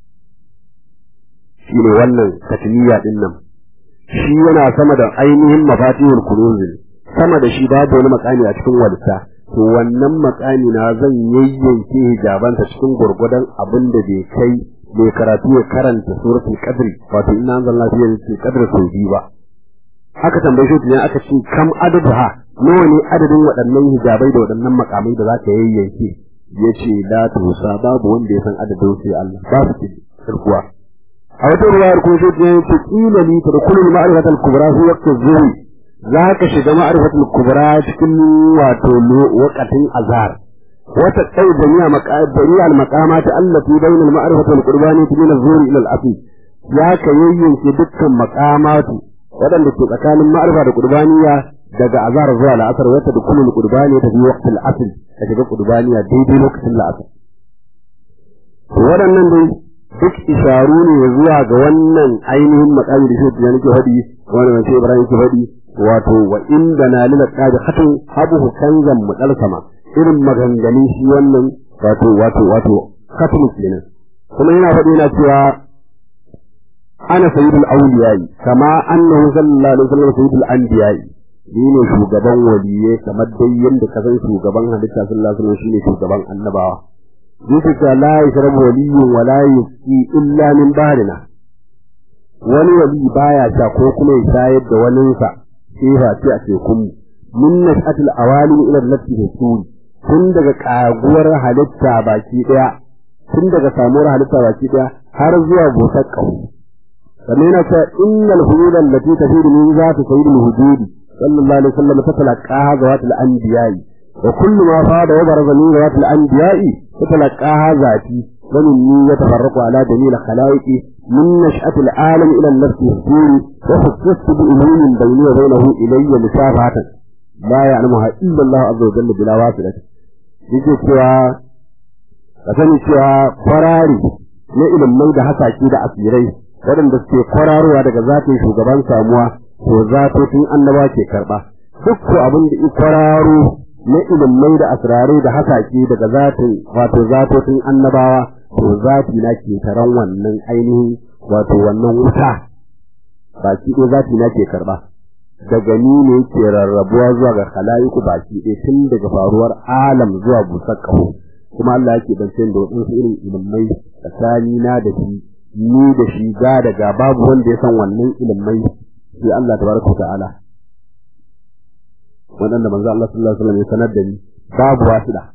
shi ne wannan katiliya din nan shi yana sama da ainihin mafatihul kunuzin sama da shi babu wani makami a cikin walta to wannan makami na zan yayyanke hijabanta cikin gurgudan abin da bai kai mai karatu ya karanta suratul qadri wato inna anzalna fi lailatul qadri sau biyu ba haka tambaye shi ne aka ce kam adaduha nawa ne adadin waɗannan hijabai da waɗannan makamai da zaka yayyanke yace la tusa babu wanda ya san adadin sai Allah ba su ce sirkuwa a wata ruwayar ko shi ne ce kila li tadkhulu ma'rifatul kubra fi waqti zuhri zaka shiga ma'rifatul kubra cikin wato waqatin azhar وتقي جميع جميع المقامات التي بين المعرفة والقربانية من الظهور إلى الأصل يا كيين في دكا مقامات ودن دكا كان المعرفة والقربانية daga azar zuwa la'asar wata da kullum qurbani ta fi waqtil asl ta shiga qurbaniya daidai lokacin la'asar waɗannan dai duk isharu ne zuwa ga wannan ainihin makami da shi da nake faɗi wannan sai Ibrahim ke faɗi wato wa inda na lila qadi khatun habu kanzan mudalsama irin maganganun shi wannan wato wato wato khatun kenan kuma yana faɗi yana cewa ana sayyidul awliyai kama annahu sallallahu alaihi wasallam sayyidul anbiya'i ni ne shugaban waliye kamar dai yadda ka san shugaban halitta sallallahu alaihi wasallam shine shugaban annabawa yake cewa la yashrabu waliyyun wa la yusqi illa min bahrina wani wali baya sha ko kuma ya shayar da waninsa sai fa ce a tekun min nashatil awalim ila allati tasuri tun daga kaguwar halitta baki daya tun daga samuwar halitta baki daya har zuwa busar kahu sannan yana cewa innal hulul allati tafidu min zati sayyidil hujudi sallallahu alaihi wasallam tatalaqaha zawatul anbiya'i wa kullu ma fada wa baraza min zawatul anbiya'i tatalaqaha zati wa minni yatafarraqu ala dalil khalaiqi من نشأة العالم إلى النفس السوري وخصصت بأمور بيني وبينه إلي مشابهة لا يعلمها إلا الله عز وجل بلا واسطة yake cewa ka sani cewa kwarari na ilimai da hasaki da asirai waɗanda suke kwararowa daga zatin shugaban samuwa to zatotin annaba ke karɓa duk ko abin da kwararo na ilimai da asirarai da hasaki daga zatin wato zatotin annabawa to zati na ke taron wannan ainihin wato wannan wuta baki ɗaya zati na ke karɓa daga ni ne ke rarrabuwa zuwa ga khala'iku baki ɗaya tun daga faruwar alam zuwa busar ƙaho kuma Allah yake bance da waɗansu irin ilimai tsakani na da shi ni da shi ga daga babu wanda ya san wannan ilimai sai Allah tabaraka wa ta'ala waɗanda manzo Allah sallallahu alaihi wasallam ya sanar da ni babu wasila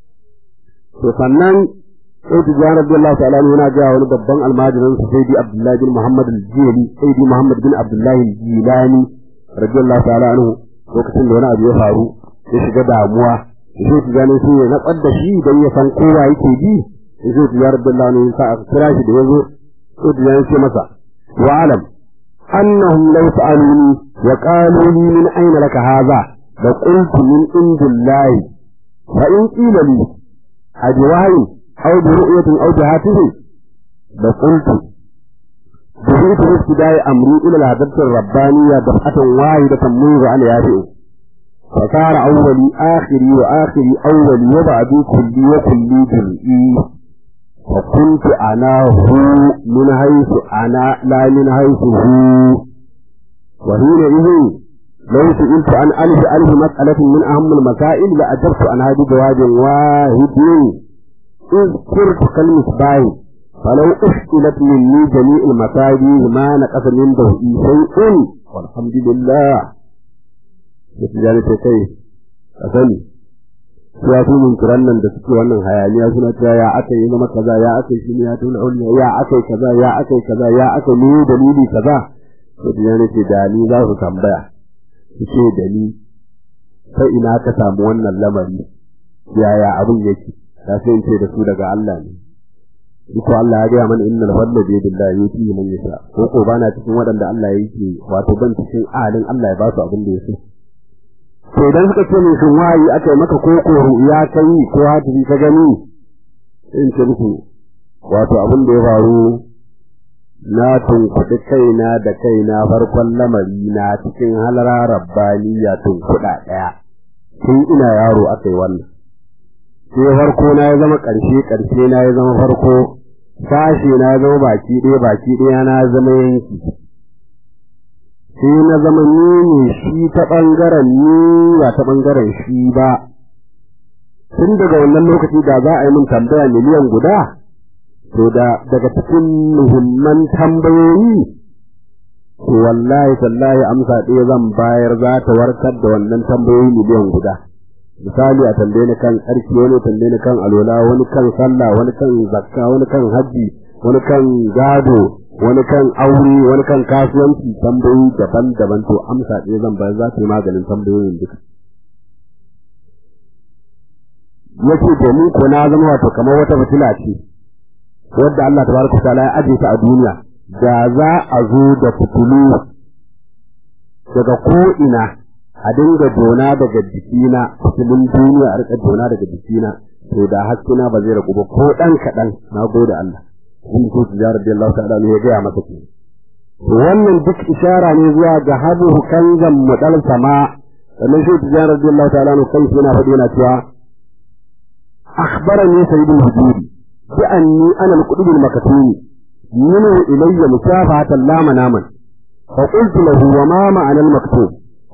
to sannan sai tijjani radiyallahu ta'ala anhu yana ga wani babban almajirin sa sayyidi abdullahi bin muhammad al-jili sayyidi muhammad bin abdullahi al-jilani radiyallahu ta'ala anhu lokacin da wani abu ya faru ya shiga damuwa sai tijjani sai ya natsar da shi dan ya san kowa yake bi sai tijjani radiyallahu anhu sa aka kira shi da yazo sai tijjani ce masa wa alam annahum law sa'aluni wa qalu li min ayna laka hadha la qultu min indillahi fa in qila li ajwahi أو برؤية أو بهاته لقلت بغيت ابتداء أمري إلى الهدف الربانية دفعة واحدة منذ أن يافئ فصار أولي آخري وآخري أولي وبعدي كلي وكلي جزئي وكنت أنا هو من حيث أنا لا من حيث هو وحينئذ لو سئلت عن ألف ألف مسألة من أهم المسائل لأجبت عن هذه جواب واحد إذ كرت كالمصباح فلو أشكلت مني جميع المصابيح ما نقص من ضوئي شيء والحمد لله Yadda ta kai, a sani, ya fi min kiran nan da suke wannan hayaniya suna cewa ya aka yi zama kaza ya aka yi shi ya tuna ulna ya aka yi kaza ya aka yi kaza ya aka yi dalili kaza. Yadda ya ce da ni za su tambaya, su ce da ni, sai ina ka samu wannan lamari, yaya abin yake. ta sai ce da su daga Allah ne ko Allah ya gaya mana innal fadla bi yadillahi yuti man yasha ko ko bana cikin waɗanda Allah yake wato ban cikin alin Allah ya ba su abin da yake to idan suka ce min shin wayi aka yi maka ko ko ya kai ko hadisi ka gani in ce muku wato abin da ya faru na tunkuɗi kaina da kaina farkon lamari na cikin halara rabbaniya tunkuɗa ɗaya tun ina yaro aka yi wannan sai farko na ya zama ƙarshe ƙarshe na ya zama farko sashe na ya zama baki ɗaya baki ɗaya na zama yanki sai na zama ni ne shi ta ɓangaren ni ba ta ɓangaren shi ba tun daga wannan lokaci da za a yi min tambaya miliyan guda to da daga cikin muhimman tambayoyi to wallahi tallahi amsa ɗaya zan bayar za ta warkar da wannan tambayoyi miliyan guda misali a tambaye ni kan tsarki wani tambaye ni kan alola wani kan sallah wani kan zakka wani kan hajji wani kan gado wani kan aure wani kan kasuwanci tambayoyi daban-daban to amsa ɗaya zan bayar za ta yi maganin tambayoyin duka yace domin ko na zama wato kamar wata fitila ce wadda Allah tabaraka ta'ala ya aje ta a duniya da za a zo da fitulu daga ko ina a dinga dona daga jikina fitilun duniya a rika dona daga jikina to da haskina ba zai ragu ba ko dan kaɗan na gode Allah in ko su jara da Allah ta'ala ne ya gaya masa ke wannan duk ishara ne zuwa ga habu kanzan mudal sama sannan shi tijara da Allah ta'ala ne kai yana faɗi yana cewa akhbarani sayyidul hududi bi anni ana al-qutub al-makatumi minhu ilayya musafahatan la manaman fa qultu lahu wa ma ma'ana al-maktub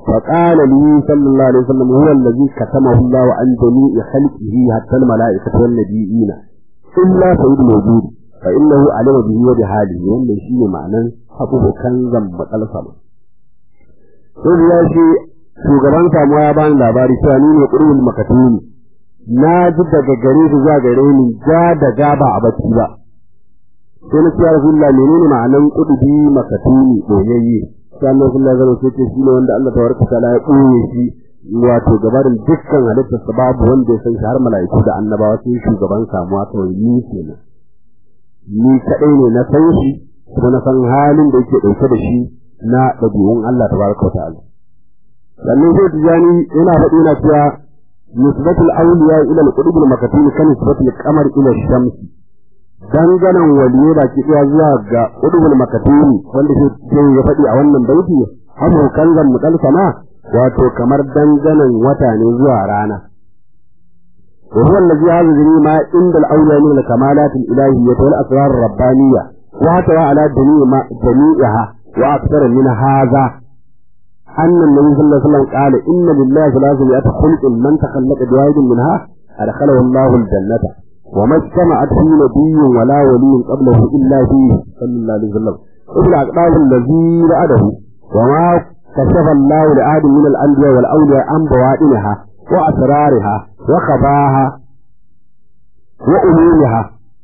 فقال لي صلى الله عليه وسلم هو الذي كتمه الله عن جميع خلقه حتى الملائكة والنبيين إلا سيد الوجود فإنه علم به وبحاله وأن شيء معنى حقه كنزا مطلسما sai ya ce shugaban samuwa ya bani labari cewa ni ne ƙurbul makatuni na ji daga gare shi zuwa gare ni ja da ja ba a bacci ba sai na cewa rasulullah menene ma'anan ƙudubi makatuni ɗoyayye sai Allah sallallahu alaihi wasallam sai shi ne wanda Allah tabaraka ta'ala ya ɓoye shi wato gabarin dukkan halittar sa babu wanda ya san shi har mala'iku da annabawa sai shugaban samuwa kawai ni kenan ni kadai ne na san shi kuma na san halin da yake dauke da shi na ɗabi'un Allah tabaraka ta'ala sannan sai tijani yana faɗi na cewa nisbatul awliya ila al-qutub al-makatum kan nisbatul qamar ila ash-shamsi danganan waliye da ke iya zuwa ga udubul makatuni wanda ke ya faɗi a wannan baiti hamu kanzan mudal sama wato kamar danganan wata ne zuwa rana wa huwa allazi yazuri ma inda al-awliya min al-kamalat al-ilahiyyah wal asrar ar-rabbaniyya wa hata ala jami'a jami'aha wa akthar min hadha أن النبي صلى الله عليه وسلم قال إن لله ثلاثمائة خلق من تخلق بواحد منها أدخله الله الجنة وما اجتمعت فيه نبي ولا ولي قبله إلا فيه صلى الله عليه وسلم وفي الأقدام الذي رأده وما كشف الله لآد من الأنبياء والأولياء عن بوائنها وأسرارها وخفاها وأمورها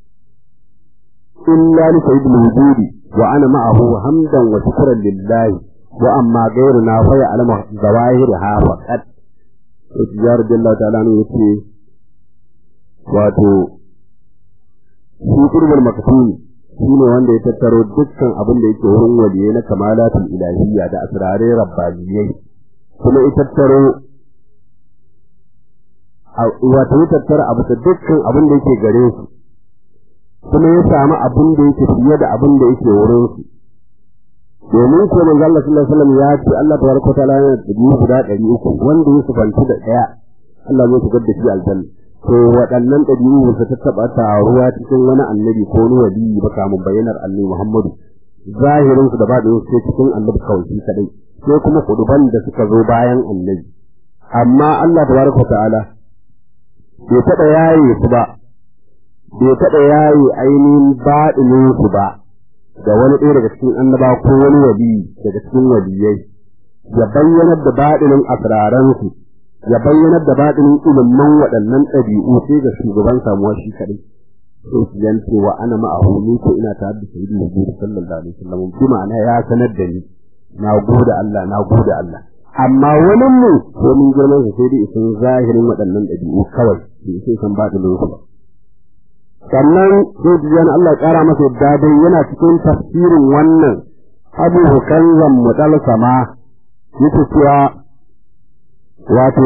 إلا لسيد الوجود وأنا معه حمدا وشكرا لله وأما غيرنا فيعلم ظواهرها فقط وتجار الله تعالى يقول wato shi qurbul maktum shine wanda ya tattaro dukkan abin da yake wurin waliyai na kamalatul ilahiyya da asrarai rabbaniyai kuma ya tattaro wato ya tattara abu da dukkan abin da yake gare su kuma ya samu abin da yake fiye da abin da yake wurin su domin ko manzo Allah sallallahu alaihi wasallam ya ce Allah tabaraka wa ta'ala yana da guda 300 wanda ya sufanci da daya Allah zai shigar da shi aljanna to waɗannan ɗabi'u su ta taɓa taruwa cikin wani annabi ko wani waliyi ba kamun bayyanar annabi Muhammadu zahirin su da ba su sai cikin annabi kawai shi kadai sai kuma kuduban da suka zo bayan annabi amma Allah tabaraka ta'ala bai taɓa yaye su ba bai taɓa yaye ainihin baɗinin su ba da wani ɗaya daga cikin annaba ko wani waliyi daga cikin waliyai ya bayyanar da baɗinin asraransu ya bayyanar da baɗinin ilimin waɗannan ɗabi'u sai ga shugaban samuwa shi kaɗai sai su yance wa ana ma'ahu ni ko ina tare da sayyidin nabi sallallahu alaihi wasallam bi ma'ana ya sanar da ni na gode Allah na gode Allah amma wani mu ko mun girman sa sai dai isin zahirin waɗannan ɗabi'u kawai bai sai san baɗinin su ba sannan sai jiyan Allah ƙara masa yadda dai yana cikin tafsirin wannan abu hukanzan mutal sama yake cewa wato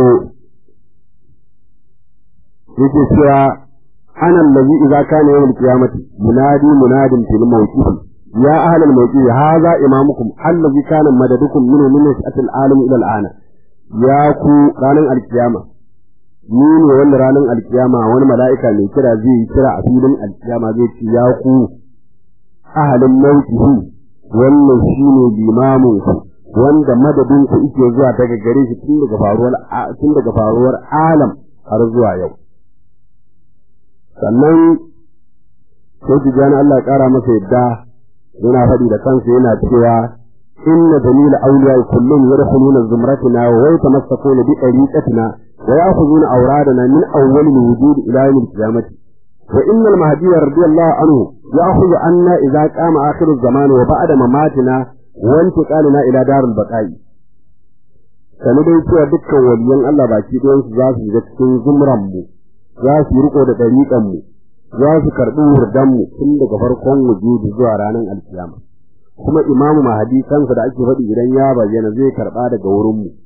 yake cewa ana allazi idza kana yawm al-qiyamati munadi munadin fil mawqif ya ahli al-mawqif hadha imamukum allazi kana madadukum min min al alam ila al-ana ya ku ranan al-qiyama ni ne wanda ranan al-qiyama wani mala'ika mai kira zai kira a filin al-qiyama zai ce ya ku ahalin mawqifi wannan shine limamin ku wanda madadin ku yake zuwa daga gare shi tun daga faruwar tun daga faruwar alam har zuwa yau sannan sai tijani Allah ƙara masa yadda yana faɗi da kansa yana cewa inna dalil awliya kullum yadkhuluna zumratina wa yatamassakuna bi tariqatina wa ya'khuduna awradana min awwal al-wujud ila yawm al-qiyamah wa inna al-mahdi radiyallahu anhu ya'khudhu anna idza qama akhir az-zaman wa ba'da mamatina wa intiqalina ila dar al-baqa'i sanu dai cewa dukkan waliyan Allah baki ɗayan su za su shiga cikin zumran mu za su yi riko da ɗariƙan mu za su karɓi wurdan mu tun daga farkon wujudi zuwa ranar alkiyama kuma imamu mahadi kansa da ake faɗi idan ya bayyana zai karɓa daga wurin mu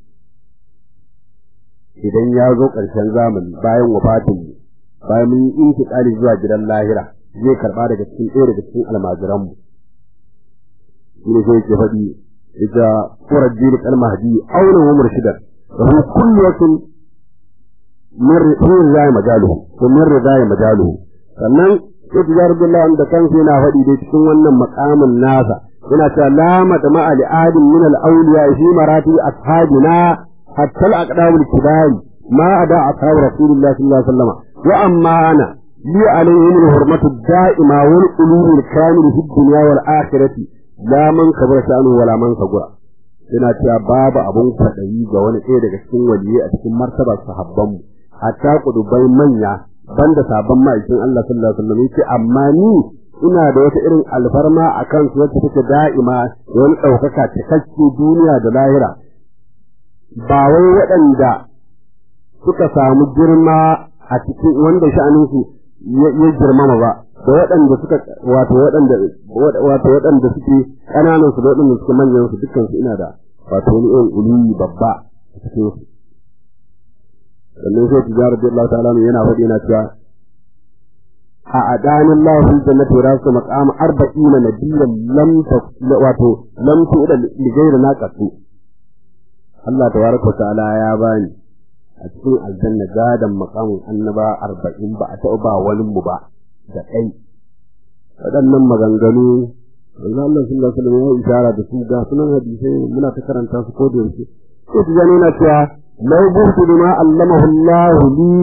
idan ya zo ƙarshen zamani bayan wafatin mu bayan mun yi intiƙali zuwa gidan lahira zai karɓa daga cikin ɗaya daga cikin almajiran mu shi ne sai yake faɗi ita surar jiri kalmahdi auna wa murshidan da hu kulliyatun min rizai majaluhu ko min rizai majaluhu sannan sai tijar billah da kansa yana faɗi dai cikin wannan makamin nasa yana cewa la madma ali adin min al awliya fi marati ashabina hatta al aqdam al kibari ma ada ashab rasulullah sallallahu alaihi wasallam wa amma ana li alayhim al hurmatu da'ima wal qulub al kamil fi dunya wal akhirati la man kabara sha'anu wala man sagura yana cewa babu abun kwaɗayi ga wani ɗaya daga cikin waliyai a cikin martabar sahabbanmu hatta kudubai manya banda sabon ma'aikin Allah sallallahu alaihi wasallam yace amma ni ina da wata irin alfarma a kan su wacce take da'ima da wani ɗaukaka cikakke duniya da lahira ba wai waɗanda suka samu girma a cikin wanda sha'aninsu ya girmama ba da waɗanda suka wato waɗanda wato waɗanda suke ƙananan su da waɗanda suke manyan su dukkan su ina da wato wani irin uluyi babba a cikin su sannan sai tijarar da Allah ta'ala yana faɗi yana cewa a adanin Allah fil jannati wa rasu maqam arba'ina nabiyyan lam wato lam tu'da li ghayri naqatu Allah tabaraka wa ta'ala ya bani a cikin aljanna gadan maqamin annaba arba'in ba a taɓa ba wani mu ba da kai waɗannan maganganu Allah Allah sallallahu alaihi wasallam ya isara da su ga sunan hadisai muna ta karanta su ko da yaushe sai tijani yana cewa law burtu bima allamahu Allah li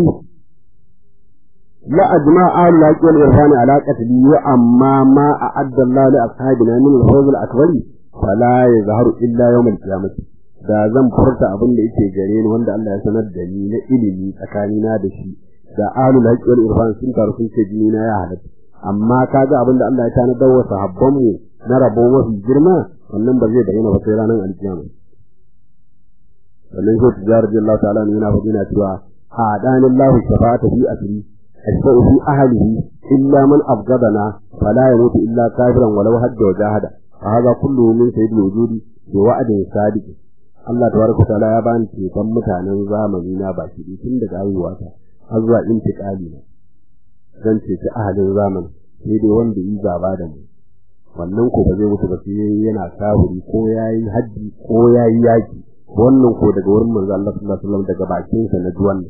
la ajma al laqi wal irfani ala qatli wa amma ma a'adda Allah li ashabina min al-fawz al-akbar fala yazharu illa yawm al-qiyamah da zan furta abin da yake gare ni wanda Allah ya sanar da ni na ilimi tsakanina da shi da alul haqqi wal irfan sun taru sun ce jini na ya halatta amma kaga abin da Allah ya tanadar wa sahabban mu na rabo mafi girma wannan ba zai bayyana ba sai ranar alkiyama wannan shi tijar Allah ta'ala ne yana faɗina cewa a danin lahu shafa'ata fi asri ashfa'u fi ahlihi illa man abgadana fala yamutu illa kafiran walau hadda wa jahada fa hadha kulluhu min sayyidil wujudi bi wa'din sadiq Allah tabaraka ta'ala ya bani ceton mutanen zamani na baki tun daga haihuwata har zuwa intiqali na zan ceci ahalin zamani sai dai wanda yi zaba da mu wannan ko ba zai mutu ba sai yana kafiri ko yayi haji ko yayi yaki wannan ko daga wurin manzo Allah sallallahu alaihi wasallam daga bakin sa na duwan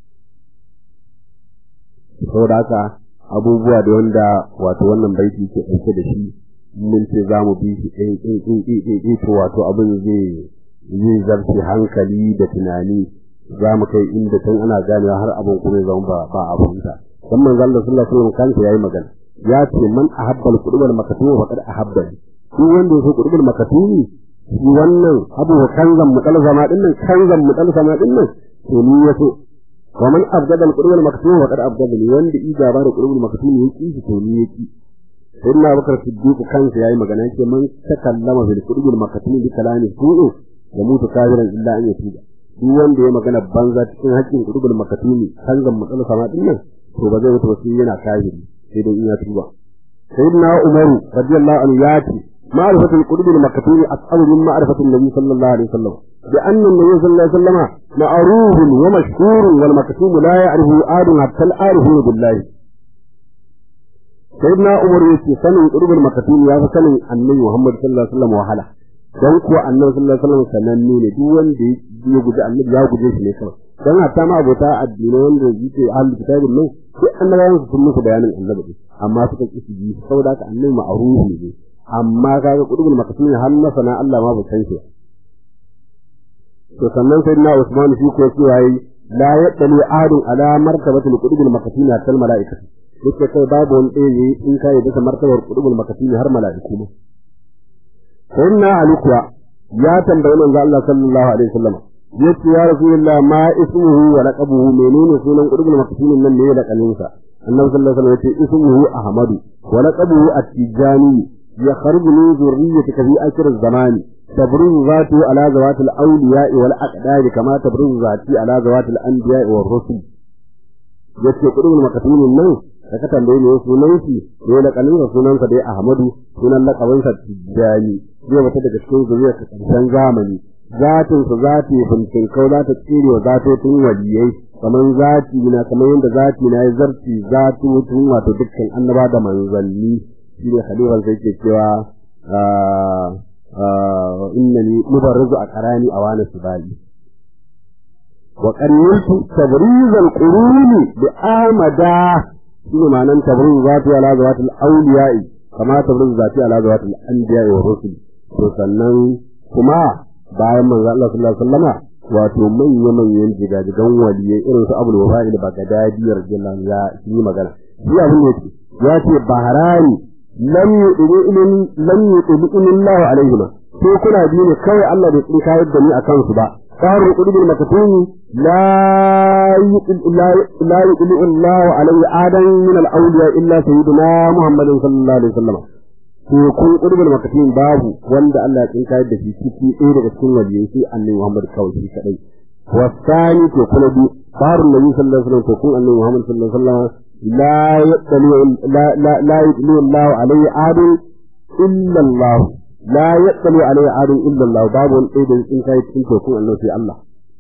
saboda haka abubuwa da wanda wato wannan baiti ke dauke da shi mun ce za mu bi shi ɗin ɗin ɗin ɗin ɗin to wato abin zai zai zarce hankali da tunani za mu kai inda tun ana ganewa har abin kuma ya zama ba ba abin ta dan manzo Allah sallallahu alaihi wasallam kansa yayi magana ya ce man ahabba al-qurba al-maktum faqad ahabba shi wanda yake qurba al-maktum shi wannan abu kanzan mutal zama din nan kanzan mutal zama din nan to ni yaso wa man abgada al-qurba al-maktum faqad abgada ni wanda ija ba da qurba al-maktum yake shi to ni yake sai na bakar siddiq kansa yayi magana yake man takallama bil qurba al-maktum bi kalami su'u ya mutu kafiran illa an yatuba duk wanda ya magana banza cikin haƙƙin qurba al-maktum kanzan mutal zama din nan to ba zai mutu ba sai yana kafiri sai dai in ya tuba sayyidina umar radiyallahu anhu ya ce ma'rifatu al-qulub al-maktum as'alu min ma'rifati an-nabi sallallahu alaihi wasallam bi anna an-nabi sallallahu alaihi wasallam ma'ruf wa mashhur wal maktum la ya'rifu adun hatta al-arifu billahi sayyidina umar ya ce sanin qulub al-maktum ya fi sanin annabi muhammad sallallahu alaihi wasallam wahala dan kuwa annabi sallallahu alaihi wasallam sananne ne duk wanda ya guji annabi ya guje shi ne kawai dan hatta ma abota addini wanda yake ahlul kitabin nan sai annabawan su sun musu bayanin annabi amma suka ki su ji saboda haka annabi ma'rufi ne amma kaga qudubul maktum har na sana Allah ma ba san shi to sannan sai na Usman shi ko cewa yi la yadali ahadun ala martabatil qudubul maktum hatta al malaikatu yake kai babu wani ɗaya in kai bisa martabar qudubul maktum har mala'iku ma sayyidina Ali kuwa ya tambayi manzo Allah sallallahu alaihi wasallam yace ya rasulullah ma ismuhu wa laqabuhu menene sunan qudbul maktumin nan ne da kaninsa annabi sallallahu alaihi wasallam yace ismuhu ahmadu wa laqabuhu at-tijani yakhruju min zurriyyati fi akhir az-zamani tabruzu zatu ala zawatil awliya wal aqdar kama tabruzu zati ala zawatil anbiya wal rusul yace qudbul maktumin nan da ka tambaye ne sunan shi ne da kaninsa sunansa dai ahmadu sunan laqabinsa tijani zai wata daga cikin zuriyar karshen zamani zatinsa zati bincin kau za ta tsire wa zatotin waliyai kamar zati na kamar yadda zati na ya zarci zatotin wato dukkan annaba da manzanni shi ne khalifan sai ke cewa innani mubarrizu a karani a wani sibali wa qarniltu tabriz al-quruni bi amada shi ne ma'anan tabriz zati ala zawatil awliya'i kama tabriz zati ala zawatil anbiya wa rusul to sannan kuma bayan manzo Allah sallallahu alaihi wasallama wato manya manyan jigajigan waliyai irin su Abdul Wafa'il Bagdadi radiyallahu ya yi magana shi abin da yake ya ce baharani lam yudilu ilin lam yudilu ilillahu alaihi ma ko kuna biyu ne kawai Allah bai tsin kayar da ni akan su ba qaru qudul makatumi la la la yudilu illahu alaihi adan min al-awliya illa sayyidina Muhammadin sallallahu alaihi wasallam to kun qudul makatumi babu wanda Allah ya tsin kayar da shi ciki ɗaya daga cikin waliyai sai annabi Muhammad kawai shi kadai wasani to kuma bi qaru nabi sallallahu alaihi wasallam to kun annabi Muhammad sallallahu alaihi wasallam لا يطلع لا لا لا يطلع الله عليه عاد إلا الله لا يطلع عليه عاد إلا الله باب إذا إن كان تكون الله في الله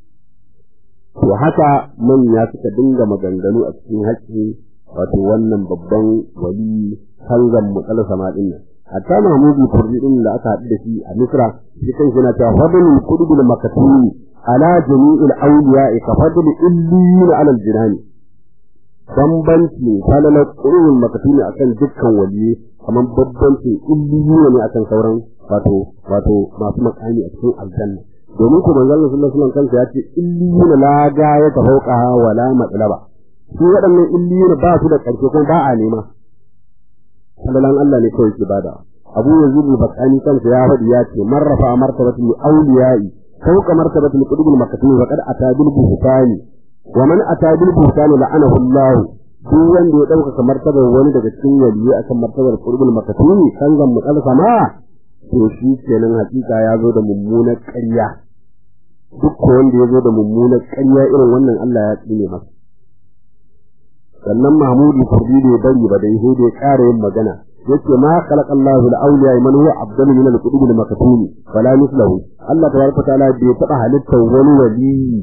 to haka manya suka dinga maganganu a cikin haƙƙi wato wannan babban wali hanzan mutsala sama din nan hatta mahmudu kurdi din da aka haɗu da shi a misra shi kan yana cewa fadlul qudbul makatumi ala jami'il awliya ka fadl illin ala al-jinani bambanci falalar ƙururin makatuni akan dukkan waliye kamar bambanci illiyu ne akan sauran wato wato masu makami a cikin aljanna domin ku manzon Allah sallallahu alaihi wasallam kansa ya ce illiyu la ga ya tafauka wala matsalaba su waɗannan illiyu ba su da ƙarshe kuma ba a nema falalan Allah ne kawai ke bada Abu Yazid al-Bakani kansa ya faɗi ya ce marrafa martabatul awliya'i fawqa martabatul qutubul makatuni faqad atabil buhtani wa man ata bil buhtani la'anahu Allah duk wanda ya dauka martabar wani daga cikin waliyi akan martabar qurbul makatuni kan zan mutsal sama to shi kenan hakika ya zo da mummunar ƙarya duk wanda ya zo da mummunar ƙarya irin wannan Allah ya tsine masa sannan Mahmudu Kurdi da bari ba dai sai da ya ƙara yin magana yace ma khalaqa Allahu al-awliya man huwa afdalu min al-qutub al-makatuni wala mislahu Allah tabaraka ta'ala bai taba halittar wani waliyi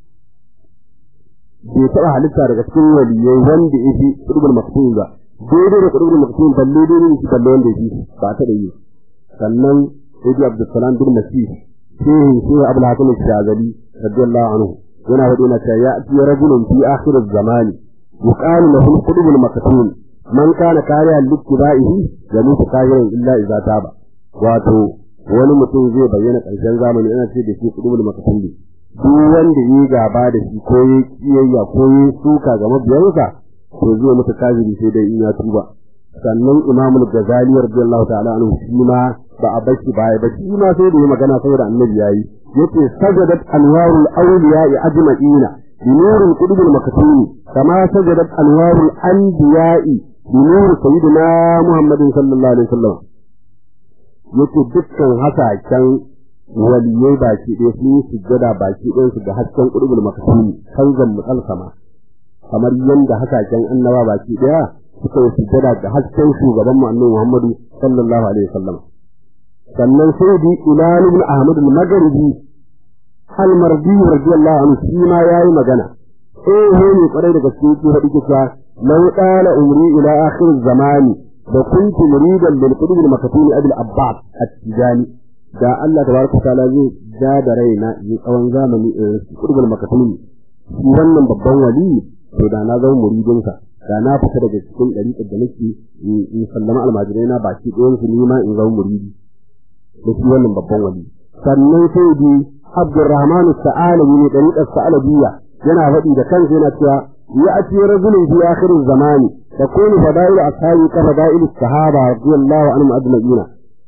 bai taɓa halitta daga cikin waliyai wanda ya fi ƙudubul maktum ba daidai da ƙudubul maktum balle daidai da shi balle wanda ya fi ba ta da yi sannan sai bi abdulsalam bin nasir shehin shehu abul hakim shazali radiyallahu anhu yana faɗi na cewa ya ati rajulun fi akhir zamani yuqalu lahu ƙudubul maktum man kana kariya littiba'ihi yamutu kafiran illa idza taba wato wani mutum zai bayyana ƙarshen zamani ana ce da shi ƙudubul maktum duk wanda yi gaba da shi ko yi kiyayya ko yi suka ga mabiyansa to zai mutu kafiri sai dai in ya tuba sannan imamul ghazali radiyallahu ta'ala anhu shi ma ba a bashi baya ba shi ma sai da yi magana saboda annabi yayi yace sajadat anwarul awliya ajma'ina bi nuril qudbil maktumi kama sajadat anwarul anbiya'i bi nur sayyidina muhammadin sallallahu alaihi wasallam yace dukkan hasaken waliyai baki ɗaya sun yi sujjada baki ɗayan su ga hasken ƙurbul makasuni kanzan mutsal sama kamar yadda hasashen annaba baki ɗaya suka yi sujjada ga hasken shugaban mu annabi Muhammadu sallallahu alaihi wasallam sannan sai bi ilal ibn ahmad al-maghribi al-mardi radiyallahu anhu shi ma yayi magana eh ne kwarai da gaske yake faɗi kisa law qala umri ila akhir zamani da kuntu muridan lil qutb al-makatuni abul abbas at-tijani da Allah tabaraka taala zai ja da raina yi tsawon zamani in qurbul makatuni shi wannan babban wali to da na zama muridin sa da na fita daga cikin dariƙar da nake in sallama almajirai na baki ɗayan su nima in zama muridi da shi wannan babban wali sannan sai bi Abdurrahman Sa'alabi ne dariƙar Sa'alabiyya yana faɗi da kansa yana cewa ya ati rajulun fi akhir zamani takunu fada'ilu ashabi ka fada'ilu sahaba radiyallahu anhum ajma'ina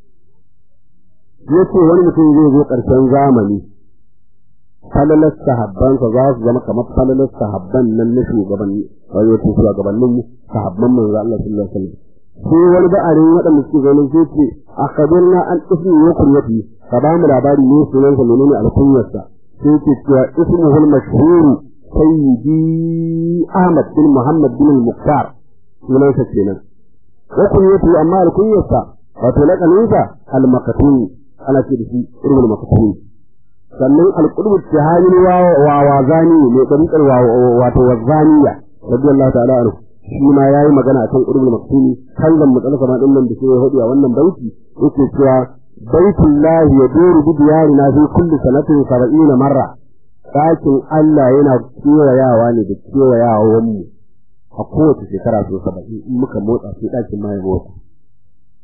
yace wani mutum zai zo ƙarshen zamani falalar sahabbansa za su zama kamar falalar sahabban nan na shugabanni wato to shugabannin sahabban manzo Allah sallallahu alaihi wasallam sai wani ba'arin waɗanda suke ganin sai ce akhbirna an ismi wa kunyati ka ba mu labari ne sunan sa menene alkunyarsa sai ce cewa ismuhu al-mashhur sayyidi Ahmad bin Muhammad bin al-Muqtar sunansa kenan wa kunyati amma alkunyarsa wato laqaninsa al-maqtuni ana ce da shi irin makasuni sannan alqulub tihani wa wa wazani ne dariqar wa wato wazaniya radiyallahu ta'ala anhu shi ma yayi magana akan qulubul makasuni kan zan mutsala sama din nan da shi hadi a wannan baiti yake cewa baitullahi yaduru bi diyarina fi kulli sanatin 70 marra ɗakin Allah yana kewayawa ne da kewayawan mu a kowace shekara so 70 in muka motsa sai ɗakin ma ya motsa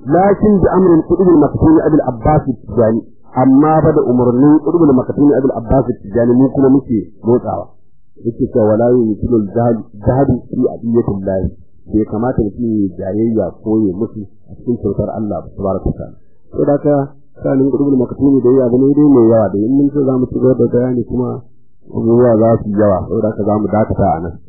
lakin bi amrin qudubul maktumi abul abbas tijani amma ba da umarnin qudubul maktumi abul abbas tijani mu kuma muke motsawa yake cewa wala yumkinu jahadu fi adiyatillah bai kamata mutum ya jayayya ko ya mutu a cikin kyautar Allah subhanahu wa ta'ala to da ka sanin qudubul maktumi da ya bane dai mai yawa da in mun ce za mu ci gaba da bayani kuma abubuwa za su yawa saboda haka za mu dakata a nan